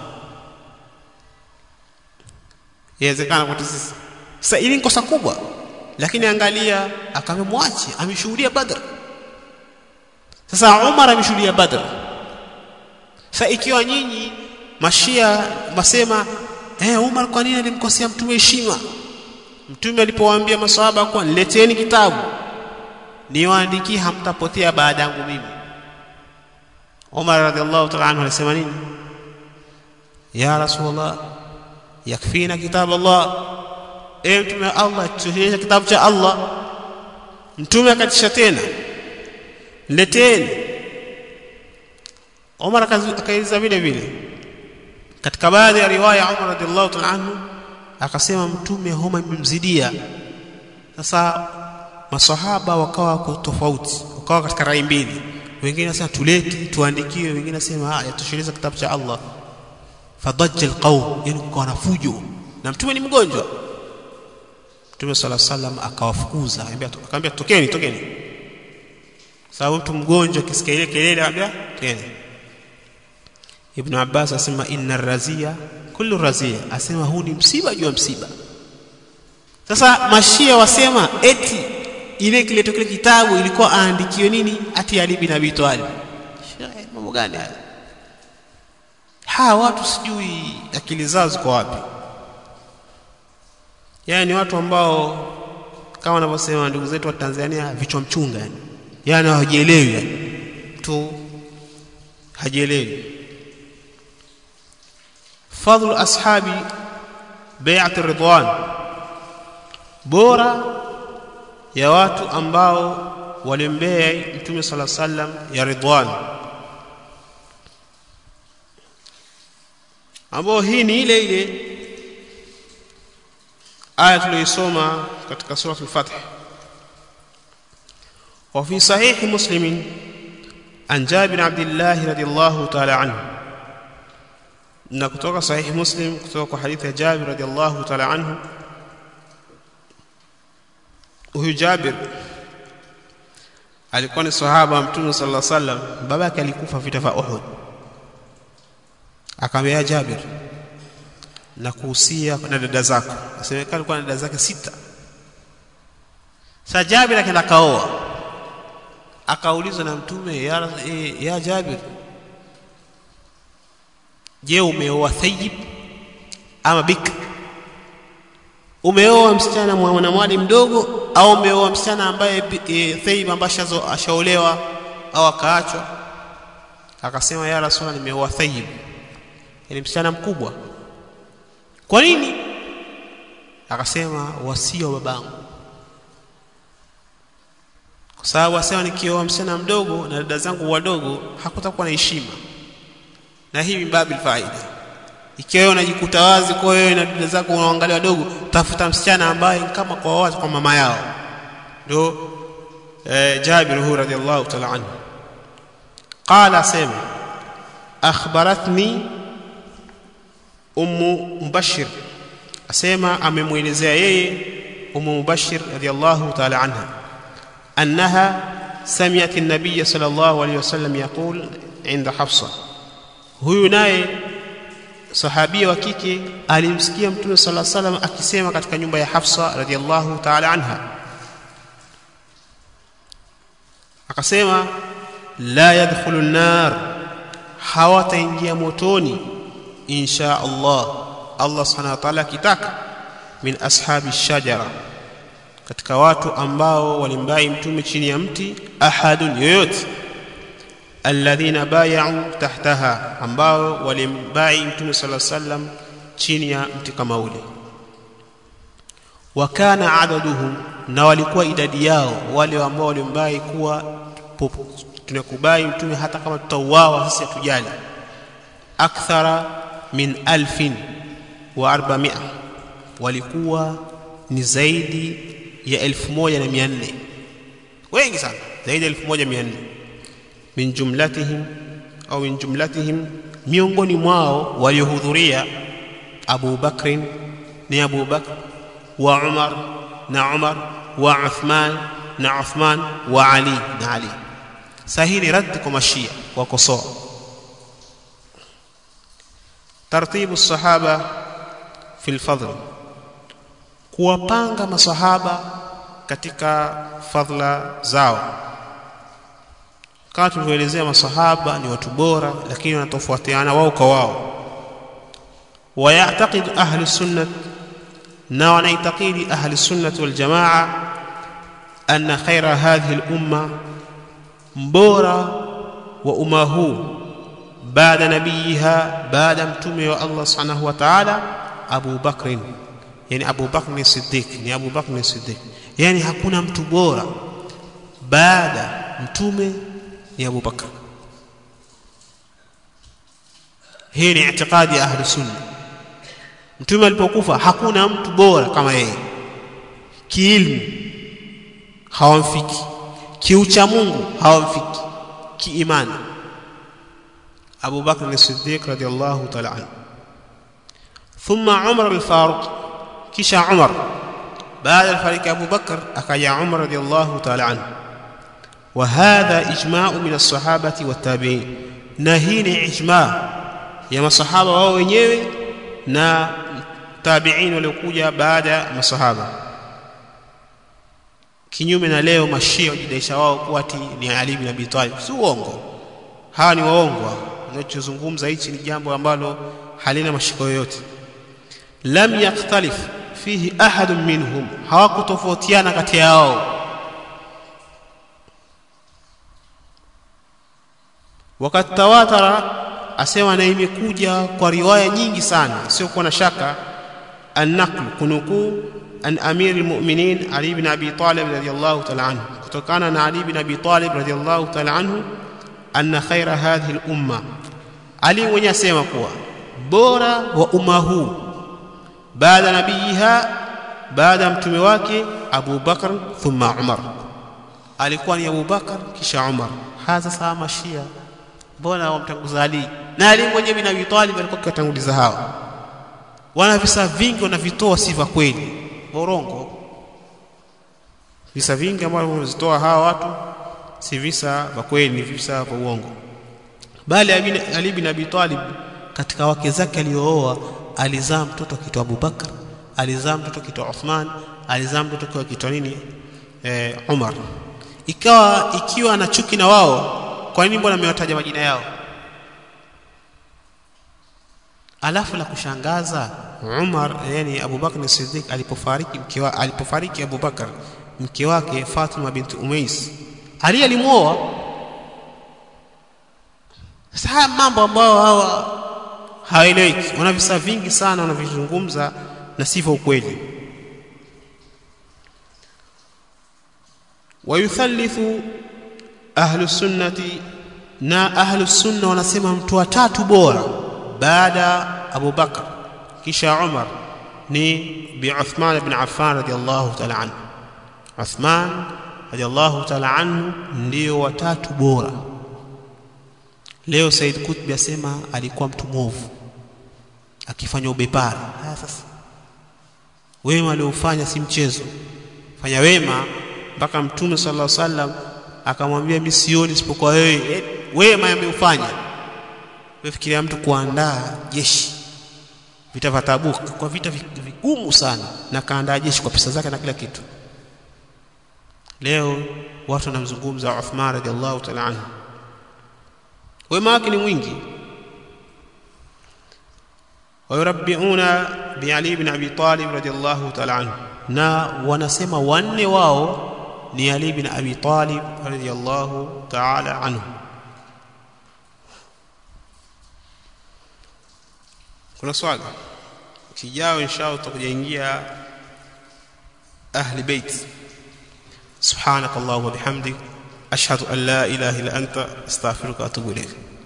yawezekana kwetu sisi sasa ili ni kosa kubwa lakini angalia akamemwache ameshuhudia badr sasa Umar ameshuhudia badr sasa ikiwa nyinyi mashia masema eh Umar kwa nini alimkosea mtume heshima mtume alipowaambia maswahaba kwa nileteni kitabu niwaandikie hamtapotea baada yangu mimi Umar radhiallahu ta'ala anhu alisema nini ya rasulullah yakfina kitab Allah e mtume wa Allah tuonyeshe kitabu cha Allah mtume akatisha tena leteni Umar akaiza vile vile katika baadhi ya riwaya Umar radhiallahu ta'ala anhu akasema mtume homa imemzidia sasa masahaba wakawa kwa tofauti wakawa katika rai mbili wengine nasema tulete tuandikiwe wengine nasema ah yatosheleza kitabu cha Allah fadajja alqawm yani kwa nafujo na mtume ni mgonjwa mtume sala sallam akawafukuza akamwambia tokeni tokeni sababu mtu mgonjwa akisikia ile kelele anambia tokeni Ibn Abbas asema inna razia kullu razia asema huu ni msiba juu ya msiba sasa mashia wasema eti ile kileto kile kitabu ilikuwa aandikiwe nini ati Ali bin Abi Talib mambo gani haya hawa watu sijui akili zao ziko wapi yani watu ambao kama wanavyosema ndugu zetu wa Tanzania vichwa mchunga yani yani hawajielewi yani tu hajielewi fadlu ashabi bai'at ridwan bora ya watu ambao walimbea mtume sala sallam ya ridwan ambao hii ni ile ile aya tuliyoisoma katika sura al-Fath wa fi sahih muslim an Jabir Abdullah radiyallahu ta'ala anhu na kutoka sahih muslim kutoka kwa hadithi ya Jabir radiyallahu ta'ala anhu huyu Jabir alikuwa ni sahaba wa mtume sallallahu alaihi wasallam babake alikufa vita vya Uhud akamwambia Jabir na kuhusia na dada zako asemekana alikuwa na dada zake sita sasa Jabir akaenda kaoa akaulizwa na mtume ya, e, ya Jabir je umeoa thayyib ama bik umeoa msichana mwanamwali mdogo au umeoa msichana ambaye e, thayyib ambaye ashaolewa au akaachwa akasema ya rasulullah nimeoa thayyib ni msichana mkubwa kwa nini akasema wasio babangu kwa sababu asema nikioa msichana mdogo na dada zangu wadogo hakutakuwa na heshima na hii mbabil faida ikiwa wewe unajikuta wazi kwa wewe na dada zako unaangalia wadogo tafuta msichana ambaye kama kwa wazi kwa mama yao ndio eh, Jabir hu radhiallahu ta'ala anhu qala sema akhbaratni ummu mubashir asema amemwelezea yeye ummu mubashir radhiallahu ta'ala anha annaha sami'at an-nabiy sallallahu alayhi wasallam yaqul inda hafsa huyu naye sahabia wa kike alimsikia mtume sallallahu alayhi wasallam akisema katika nyumba ya hafsa radhiallahu ta'ala anha akasema la yadkhulu an-nar hawataingia motoni insha Allah Allah subhanahu wa ta'ala kitaka min ashabi shajara katika watu ambao walimbai mtume chini ya mti ahadun yoyote alladhina bay'u tahtaha ambao walimbai mtume sallallahu alaihi wasallam chini ya mti kama ule wakana adaduhum na walikuwa idadi yao wale ambao walimbai kuwa tunakubai mtume hata kama tutauawa sisi hatujali akthara min alfin wa arbamia walikuwa ni zaidi ya elfu moja na mia nne wengi sana zaidi ya elfu moja mia nne min jumlatihim au min jumlatihim miongoni mwao waliohudhuria Abu Bakrin ni Abu Bakr wa Umar na Umar wa Uthman na Uthman wa Ali na Ali sahili rad kwa mashia wakosoa tartibu sahaba fi alfadl kuwapanga masahaba katika fadhila zao kama tulivyoelezea masahaba ni watu bora lakini wanatofautiana wao kwa wao ويعتقد أهل السنة نوع نعتقد أهل السنة والجماعة أن خير هذه الأمة مبورة وأمه بعد نبيها بعد متومه الله سبحانه وتعالى أبو بكر يعني أبو بكر الصديق يعني أبو بكر الصديق يعني hakuna mtu bora baada mtume ni Abu Bakar hii ni itikadi ya ahli sunna mtume alipokufa hakuna mtu bora kama yeye kiilmu hawamfiki kiucha Mungu hawamfiki kiimani Abu Bakr as-Siddiq radiyallahu ta'ala anhu thumma Umar al-Faruq kisha Umar baada fariki Abu Bakr akaja Umar radiyallahu ta'ala anhu وهذا اجماع من الصحابه والتابعين na hii ni ijma ya masahaba wao wenyewe na tabi'in waliokuja baada ya masahaba kinyume na leo mashia wajidaisha wao kuwa ati ni Ali bin Abi Talib si uongo hawa ni waongo wanachozungumza hichi ni jambo ambalo halina mashiko yoyote lam yaktalif fihi ahadun minhum hawakutofautiana kati yao وقد تواتر asema na imekuja kwa riwaya nyingi sana sio kuwa na shaka an-naql kunukuu an amir al-mu'minin Ali ibn Abi Talib radiyallahu ta'ala anhu kutokana na Ali ibn Abi Talib radiyallahu ta'ala anhu anna khaira hadhihi al-umma Ali mwenyewe asema kuwa bora wa umma huu baada nabiyiha baada ya mtume wake Abu Bakar thumma Umar alikuwa ni Abu Bakar kisha Umar hadha sawa mashia mbona wamtanguza Ali na Ali mwenyewe bin Abi Talib alikuwa kiwatanguliza hawa wana visa vingi wanavitoa si vya kweli borongo visa vingi ambavyo wanazitoa hawa watu si visa vya kweli ni visa vya uongo bali Ali bin Abi Talib katika wake zake aliyooa alizaa mtoto kitwa Abubakar alizaa mtoto kitwa Uthman alizaa mtoto kitwa nini eh, Umar ikawa ikiwa ana chuki na wao kwa nini mbona amewataja majina yao alafu la kushangaza Umar yani Abubakar Siddiq alipofariki mke wake alipofariki Abubakar mke wake Fatima binti Umais Ali alimuoa sasa haya mambo ambayo hawa hawaeleweki wana visa vingi sana wanavizungumza na sivyo ukweli wayuthalithu ahlu sunnati na ahlu sunna wanasema mtu wa tatu bora baada Abu Bakar kisha Umar ni bi Uthman ibn Affan radiyallahu ta'ala anhu Uthman radiyallahu ta'ala anhu ndio watatu bora leo Said Qutb asema alikuwa mtu mwovu akifanya ubepari haya sasa wema aliofanya si mchezo fanya wema mpaka mtume sallallahu alaihi wasallam akamwambia mimi sioni isipokuwa wewe wema ameufanya wefikiria mtu kuandaa jeshi vita vya Tabuk kwa vita vigumu sana na kaandaa jeshi kwa pesa zake na kila kitu leo watu wanamzungumza Uthman radhiallahu ta'ala anhu wema wake ni mwingi wayurabbiuna bi Ali ibn Abi Talib radhiallahu ta'ala anhu na wanasema wanne wao ni Ali ibn Abi Talib radhiallahu ta'ala anhu kuna swali kijao inshallah tutakujaingia ahli bait subhanak allahumma bihamdik ashhadu an la ilaha illa anta astaghfiruka wa atubu ilayk